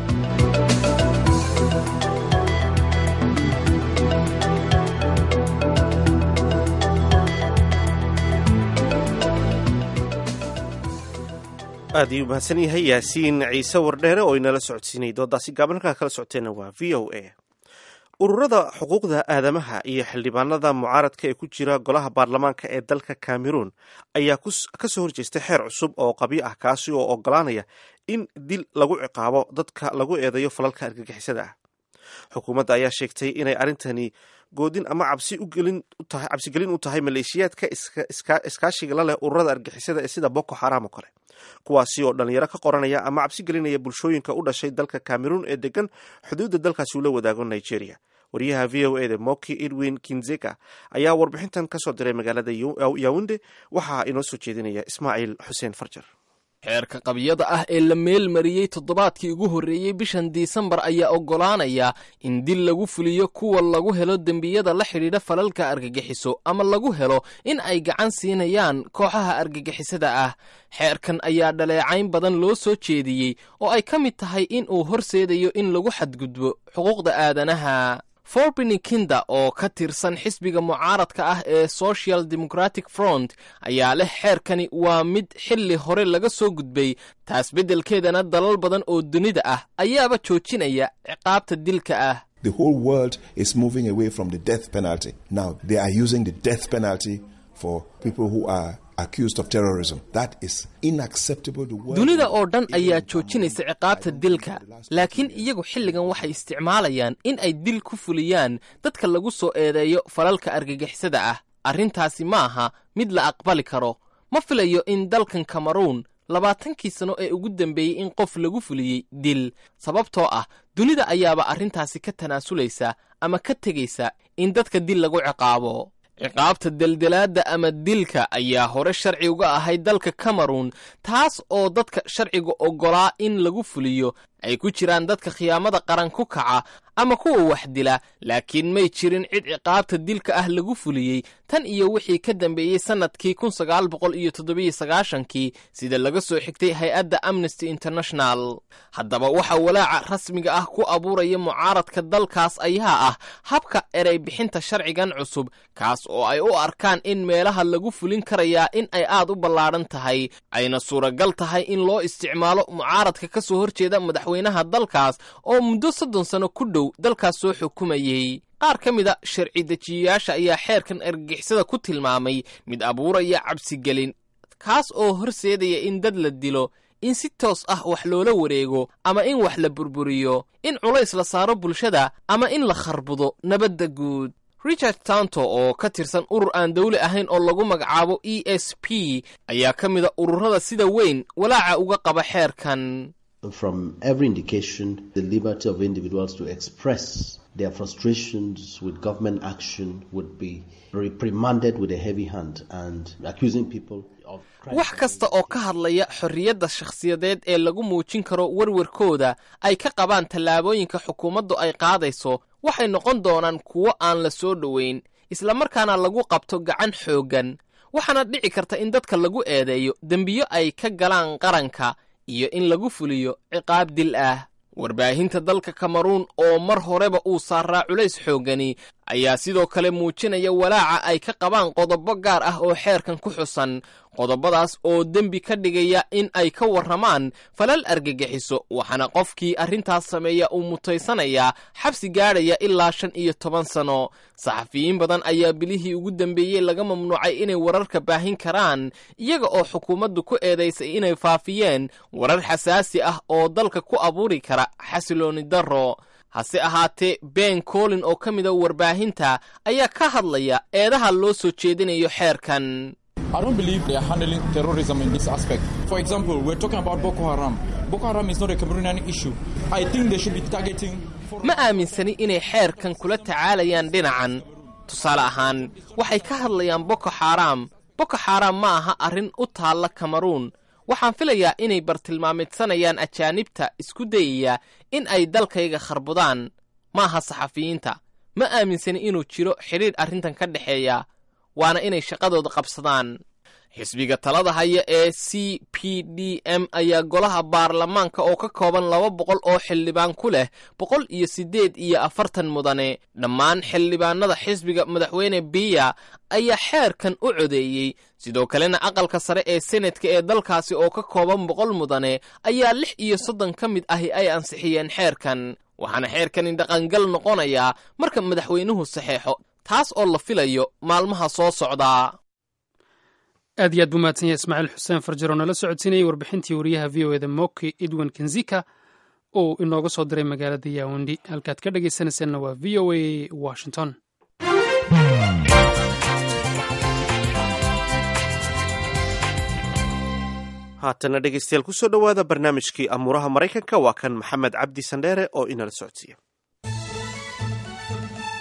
aad ayuu mahadsan yahay yaasiin ciise wardheere oo inala socodsiinayay doodaasi gaaban halkaa kala socoteenna waa v o a ururada xuquuqda aadamaha iyo xildhibaanada mucaaradka ee ku jira golaha baarlamaanka ee dalka cameroon ayaa ka soo horjeestay xeer cusub oo qabyo ah kaasi oo ogolaanaya in dil lagu ciqaabo dadka lagu eedeeyo falalka argagixisada ah xukuumadda ayaa sheegtay inay arrintani goodin ama cabsigelin u tahay maleeshiyaadka iskaashiga la leh ururada argixisada ee sida boko xaram oo kale kuwaasi oo dhalinyaro ka qoranaya ama cabsi gelinaya bulshooyinka u dhashay dalka cameroon ee degan xuduudda dalkaasi ula wadaago nigeria wariyaha v o eda moki edwin kinzeka ayaa warbixintan kasoo diray magaalada yawunde waxaa inoo soo jeedinaya ismaaciil xuseen farjar xeerka qabyada ah ee la meel mariyey toddobaadkii ugu horreeyey bishan disembar ayaa oggolaanaya in dil lagu fuliyo kuwa lagu helo dembiyada la xidhiidha falalka argagixiso ama lagu helo in ay gacan siinayaan kooxaha argagixisada ah xeerkan ayaa dhaleecayn badan loo soo jeediyey oo ay ka mid tahay in uu horseedayo in lagu xadgudbo xuquuqda aadanaha forbini kinda oo ka tirsan xisbiga mucaaradka ah ee social democratic front ayaa leh xeerkani waa mid xilli hore laga soo gudbay taas beddelkeedana dalal badan oo dunida ah ayaaba joojinaya ciqaabta dilka ah The whole world is moving away from the death penalty. Now they are using the death penalty for people who are accused of terrorism. That is unacceptable. The world dunida oo dhan ayaa joojinaysa ciqaabta dilka laakiin iyagu xilligan waxay isticmaalayaan in ay dil ku fuliyaan dadka lagu soo eedeeyo falalka argagixisada ah arrintaasi ma aha mid la aqbali karo ma filayo in dalkan kameruun labaatankii sano ee ugu dambeeyey in qof lagu fuliyey dil sababtoo ah dunida ayaaba arrintaasi ka tanaasulaysa ama ka tegaysa in dadka dil lagu ciqaabo ciqaabta deldelaadda ama dilka ayaa hore sharci uga ahayd dalka kameruun taas oo dadka sharciga oggolaa in lagu fuliyo ay ku jiraan dadka khiyaamada qaran ku kaca ama kuwa wax dila laakiin may jirin cid ciqaabta dilka ah lagu fuliyey tan iyo wixii ka dambeeyey sannadkii kun sagaal boqol iyo toddobiyo sagaashankii sida laga soo xigtay hay-adda amnesty international haddaba waxa walaaca rasmiga ah ku abuuraya mucaaradka dalkaas ayaa ah habka erey bixinta sharcigan cusub kaas oo ay u arkaan in meelaha lagu fulin karayaa in ay aad u ballaadhan tahay ayna suuragal tahay in loo isticmaalo mucaaradka ka soo horjeeda madaxweynaha dalkaas oo muddo soddon sano ku dhow dalkaas soo xukumayey qaar ka mida sharci dejiyayaasha ayaa xeerkan argagixisada ku tilmaamay mid abuuraya cabsigelin kaas oo horseedaya in dad la dilo in si toos ah wax loola wareego ama in wax la burburiyo in culays la saaro bulshada ama in la kharbudo nabadda guud richard tanto oo ka tirsan urur aan dawli ahayn oo lagu magacaabo e s p ayaa ka mida ururada sida weyn walaaca uga qaba xeerkan From every indication, the liberty of individuals to express their frustrations with government action would be reprimanded with a heavy hand and accusing people of wax kasta oo ka hadlaya xorriyadda shakhsiyadeed ee lagu muujin karo werwarkooda ay ka qabaan tallaabooyinka xukuumaddu ay qaadayso waxay noqon doonaan kuwo aan la soo dhoweyn islamarkaana lagu qabto gacan xooggan waxaana dhici karta in dadka lagu eedeeyo dembiyo ay ka galaan qaranka iyo in lagu fuliyo ciqaab dil ah warbaahinta dalka kameruun oo mar horeba uu saaraa culays xooggani ayaa sidoo kale muujinaya walaaca ay ka qabaan qodobo gaar ah oo xeerkan ku xusan qodobadaas oo dembi ka dhigaya in ay ka warramaan falal argagixiso waxaana qofkii arrintaas sameeya uu mutaysanayaa xabsi gaadhaya ilaa shan iyo toban sano saxafiyiin badan ayaa bilihii ugu dambeeyey laga mamnuucay inay wararka baahin karaan iyaga oo xukuumaddu ku eedaysay inay faafiyeen warar xasaasi ah oo dalka ku abuuri kara xasilooni darro hase ahaatee ben colin oo ka mida warbaahinta ayaa ka hadlaya eedaha loo soo jeedinayo xeerkan I don't believe they are handling terrorism in this aspect. For example, we're talking about Boko Haram. Boko Haram is not a Cameroonian issue. I think they should be targeting. ma aaminsani inay xeerkan kula tacaalayaan dhinacan tusaale ahaan waxay ka hadlayaan boko xaaraam boko xaaraam ma aha arrin u taalla kameruun waxaan filayaa inay bartilmaamidsanayaan ajaanibta isku dayaya in ay dalkayga kharbudaan ma aha saxafiyiinta ma aaminsani inuu jiro xidhiidh arrintan ka dhexeeya waana inay shaqadooda qabsadaan xisbiga talada haya ee c p d m ayaa golaha baarlamaanka oo ka kooban laba boqol oo xildhibaan ku leh boqol iyo siddeed iyo afartan mudane dhammaan xildhibaanada xisbiga madaxweyne biya ayaa xeerkan u codeeyey sidoo kalena aqalka sare ee senetka ee dalkaasi oo ka kooban boqol mudane ayaa lix iyo soddon ka mid ahi ay ansixiyeen xeerkan waxaana xeerkani dhaqangal noqonayaa marka madaxweynuhu saxeexo taas oo la filayo maalmaha soo socdaa aad iyo aad buu mahadsan yahay ismaaciil xuseen farjar oo nala socodsiinayay warbixintii wariyaha v o eda moki edwin kenzika oo inooga soo diray magaalada yawundi halkaad ka dhagaysanaysaanna waa v o a washington haatana dhegeystayaal kusoo dhowaada barnaamijkii amuuraha maraykanka waa kan maxamed cabdi sandheere oo inala socodsiiya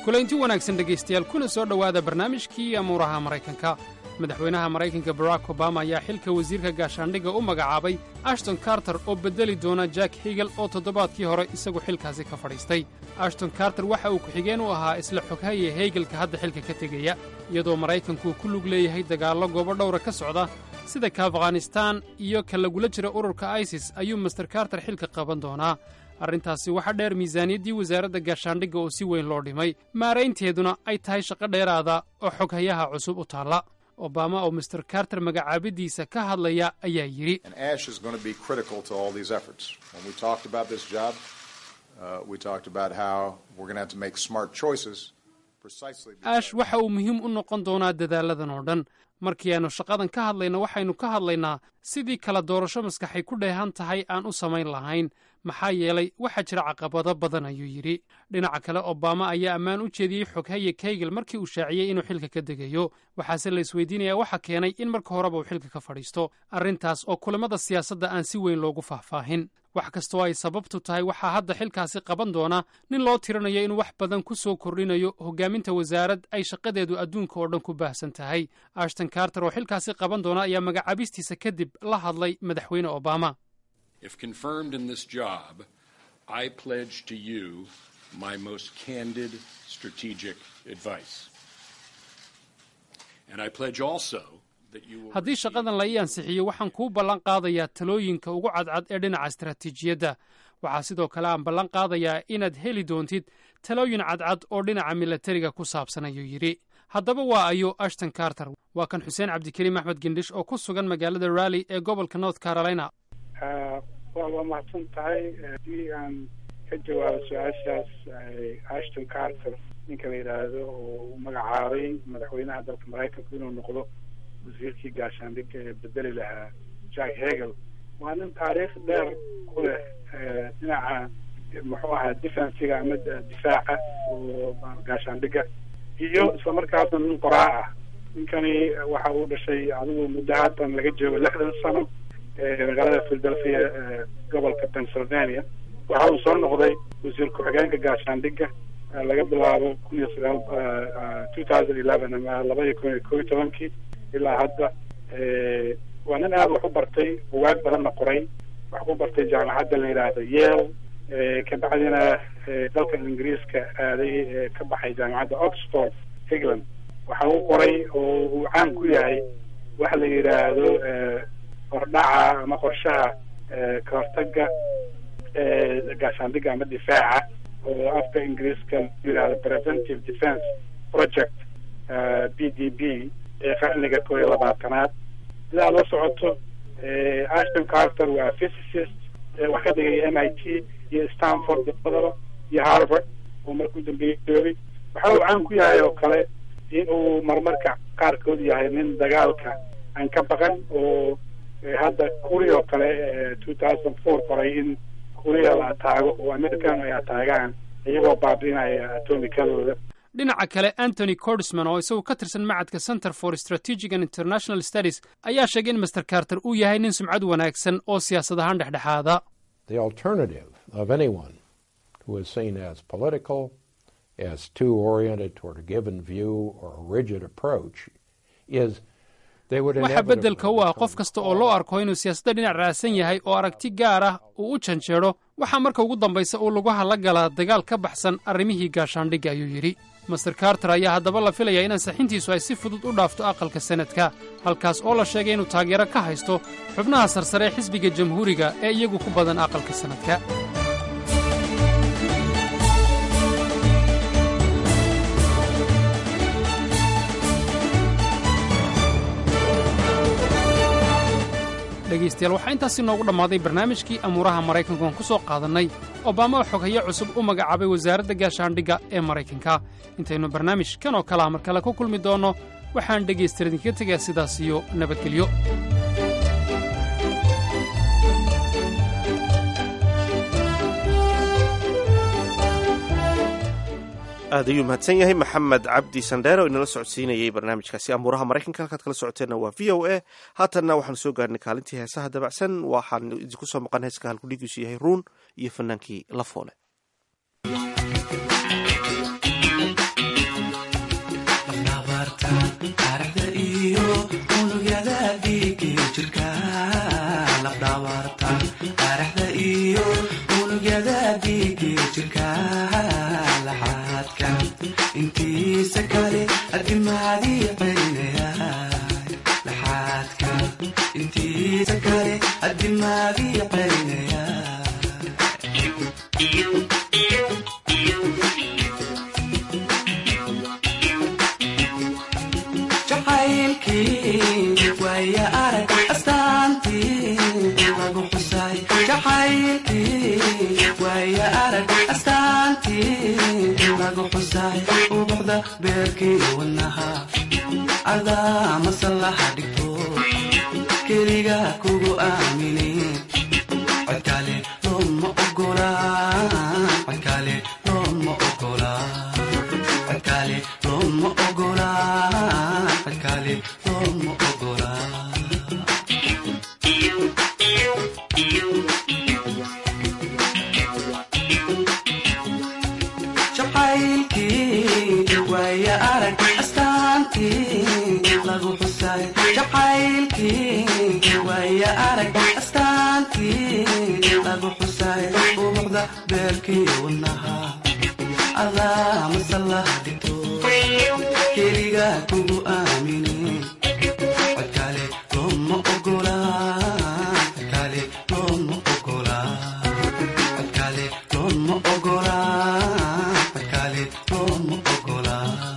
kulaynti wanaagsan dhegaystayaal kuna soo dhowaada barnaamijkii amuuraha maraykanka madaxweynaha maraykanka barack obama ayaa xilka wasiirka gaashaandhigga u magacaabay ashton karter oo beddeli doona jack higel oo toddobaadkii hore isagu xilkaasi ka fadhiistay ashton karter waxa uu ku-xigeen u ahaa isla xoghaye heygelka hadda xilka ka tegaya iyadoo maraykanku ku lug leeyahay dagaallo goobo dhowra ka socda sida ka afghanistaan iyo ka lagula jira ururka isis ayuu master karter xilka qaban doonaa arrintaasi waxaa dheer miisaaniyaddii wasaaradda gaashaandhigga oo si weyn loo dhimay maaraynteeduna ay tahay shaqo dheeraada oo xoghayaha cusub u taalla obama oo master karter magacaabiddiisa ka hadlaya ayaa yidhi And Ash is going to be critical to all these efforts. When we talked about this job, uh, we talked about how we're going to have to make smart choices precisely. ash waxa uu muhiim u noqon doonaa dadaalladan oo dhan markii aannu shaqadan ka hadlayna waxaynu ka hadlaynaa sidii kala doorasho maskaxay ku dheehan tahay aan u samayn lahayn maxaa yeelay waxaa jira caqabado badan ayuu yidhi dhinaca kale obama ayaa ammaan u jeediyey xoghaye kaygel markii uu shaaciyey inuu xilka ka degayo waxaase la isweydiinayaa waxa keenay in marka horeba uu xilka ka fadhiisto arrintaas oo kulamada siyaasadda aan si weyn loogu faahfaahin wax kastoo ay sababtu tahay waxaa hadda xilkaasi qaban doona nin loo tirinayo inuu wax badan ku soo kordhinayo hoggaaminta wasaarad ay shaqadeedu adduunka oo dhan ku baahsan tahay ashton karter oo xilkaasi qaban doona ayaa magacaabistiisa kadib la hadlay madaxweyne obama If confirmed in this job, I pledge to you my most candid strategic advice. And I pledge also that you will. haddii shaqadan la ii ansixiyo waxaan kuu ballan qaadayaa talooyinka ugu cadcad ee dhinaca istaraatiijiyadda waxaa sidoo kale aan ballan qaadayaa inaad heli doontid talooyin cadcad oo dhinaca milatariga ku saabsan ayuu yidhi haddaba waa ayo ashton karter waa kan xuseen cabdikariim axmed gendhish oo ku sugan magaalada rally ee gobolka north carolina waa waa mahadsan tahay haddii aan ka jawaabo su-aashaas ashton carter ninka la yidhaahdo oo u magacaabay madaxweynaha dalka maraykanku inuu noqdo wasiirkii gaashaandhigga ee bedeli lahaa jack hegel waa nin taariikh dheer ku leh dhinaca muxuu ahaa defensiga ama difaaca oo gaashaandhigga iyo isla markaasna nin qoraa ah ninkani waxa uu dhashay adigu muddo haatan laga joogo lixdan sano magaalada philadelphia gobolka pennsylvania waxa uu soo noqday wasiir ku-xigeenka gaashaandhigga laga bilaabo kun iyo sagaal two thousand eleven ama labaiyo kun iyo kob iyo tobankii ilaa hadda waa nin aada wax u bartay bugaag badanna qoray wax ku bartay jaamacadda la yidhaahdo yale kabacdina dalka ingiriiska aaday ka baxay jaamacadda oxford england waxa uu qoray oo uu caan ku yahay waxa la yidhaahdo hordhaca ama qorshaha ka hortaga gaashaandhigga ama difaaca oo afka ingiriiska la yidhahdo preventive defence project b d b ee qarniga koo iyo labaatanaad sidaa la socoto ashton carter waa physicist wax ka dhigaya m i t iyo stanford labadaba iyo harvard oo markuu dambeeyey joogay waxa uu caan ku yahay oo kale in uu marmarka qaarkood yahay nin dagaalka aan ka baqan oo hadda kuuriya oo kale two thousand four qoray in kuuriya la ataago oo american ay ataagaan iyagoo baabi'inaya atomikadooda dhinaca kale antony cordisman oo isagu ka tirsan macadka center for strategic and international studies ayaa sheegay in master carter uu yahay nin sumcad wanaagsan oo siyaasad ahaan dhexdhexaada The alternative of anyone who is seen as political, as too oriented toward a given view or a rigid approach, is they would waxa inevitably beddelka u ah qof kasta oo loo arko inuu siyaasadda dhinac raacsan yahay oo aragti gaar ah uu u janjeedho waxaa marka ugu dambaysa uu lugaha la galaa dagaal ka baxsan arrimihii gaashaandhigga ayuu yidhi master carter ayaa haddaba la filayaa in ansaxintiisu ay si fudud u dhaafto aqalka senadka halkaas oo la sheegay inuu taageero ka haysto xubnaha sarsare ee xisbiga jamhuuriga ee iyagu ku badan aqalka senadka dhegaystayaal waxaa intaasi noogu dhammaaday barnaamijkii amuuraha maraykanku aan ku soo qaadannay obama oo xoghaye cusub u magacaabay wasaaradda gaashaandhigga ee maraykanka intaynu barnaamij kan oo kalea mar kale ku kulmi doonno waxaan dhegaystayaal idinkaga tegaa sidaas iyo nabadgelyo aad ayuu mahadsan yahay maxamed cabdi sandheer oo inala socodsiinayay barnaamijkaasi amuuraha maraykanka halkaad kala socoteenna waa v o a haatanna waxaanu soo gaarnay kaalintii heesaha dabacsan waxaan idinku soo maqan heeska halkudhigiisu yahay ruun iyo fanaankii la foole laabta araxda iyo unugyada dhiigi jirka laxaadka intiisa kale adimaadii celinaya laxaadka intiisa kale adimaadii celinaya jacaylkii waaya arag astaantii lagu xusay jacaylkii waaya arag astaantii lagu xusay ubuxda beerkii wadnaha adaa masallaha dhigto keliga kugu aamini codkale looma ogola codkale looma ogola codkale looma ogola codkale looma ogola jacaylkii waaya arag astaantii lagu xusay jacaylkii waaya arag astaantii lagu xusay ubuxda beerkii wadnaha adaa masallaha dhigto keliga kugu aamini codkale looma ogola codkale looma ogola codkale looma ogola codkale looma ogola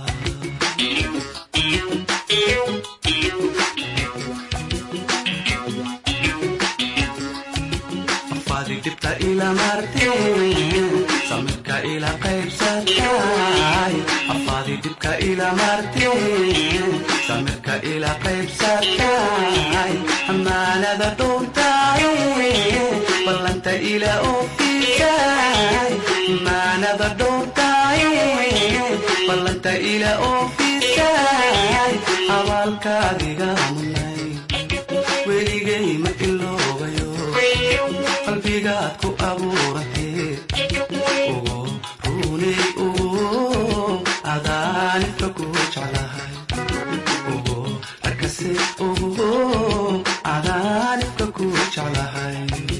afaadi dhibta ila marteen samirka ila qaybsatay afaadi dhibka ila marteen samirka ila qaybsatay amaanada dhowrtay ballanta ila oofisay amaanada dhowrtay ballanta ila oofisay abaalkaadiga munay weligay ma iloobayo qalbigaad ku abuuratee ugu runay ugu adaanibka ku jeclahay ugu arkase ugu adaanibka ku jeclahay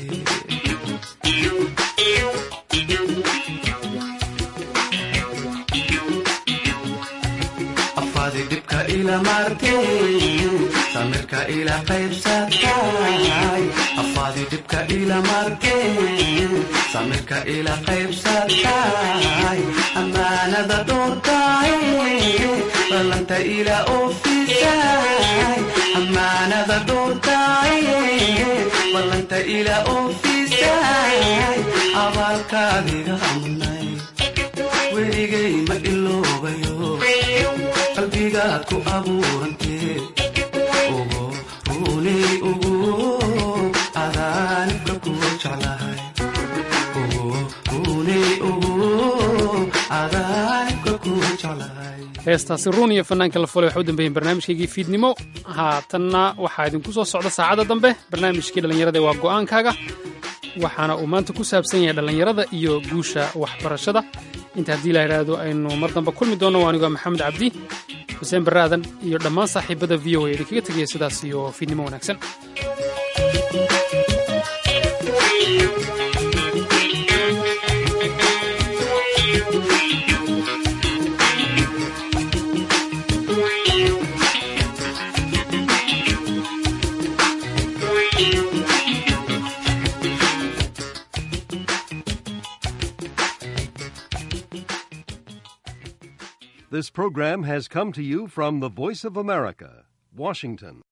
afaadi dhibka ila marteen samirka ila qaybsatay afaadi dhibka ila marteen samirka ila qaybsatay amaanada dhowrtay ballanta ila oofisay amaanada dhowrtay ballanta ila oofisay abaalkaadiga munay weligay ma iloobayo qalbigaad ku abuurantee ugu runay ugu adaanibka ku jeclahay ugu runay ugu adaanibka ku jeclahay heestaasi ruun iyo fanaanka la fulay waxa u dambeeyeen barnaamijkaygii fiidnimo haatanna waxaa idinku soo socda saacadda dambe barnaamijkii dhallinyarada waa go'aankaaga waxaana uu maanta ku saabsan yahay dhallinyarada iyo guusha waxbarashada inta haddii la yidhaahdo aynu mar dambe kulmi doonno waa anigoo maxamed cabdi xuseen barre aadan iyo dhammaan saaxiibada v o a idinkaga tegaya sidaas iyo fiidnimo wanaagsan This program has come to you from the Voice of America, Washington.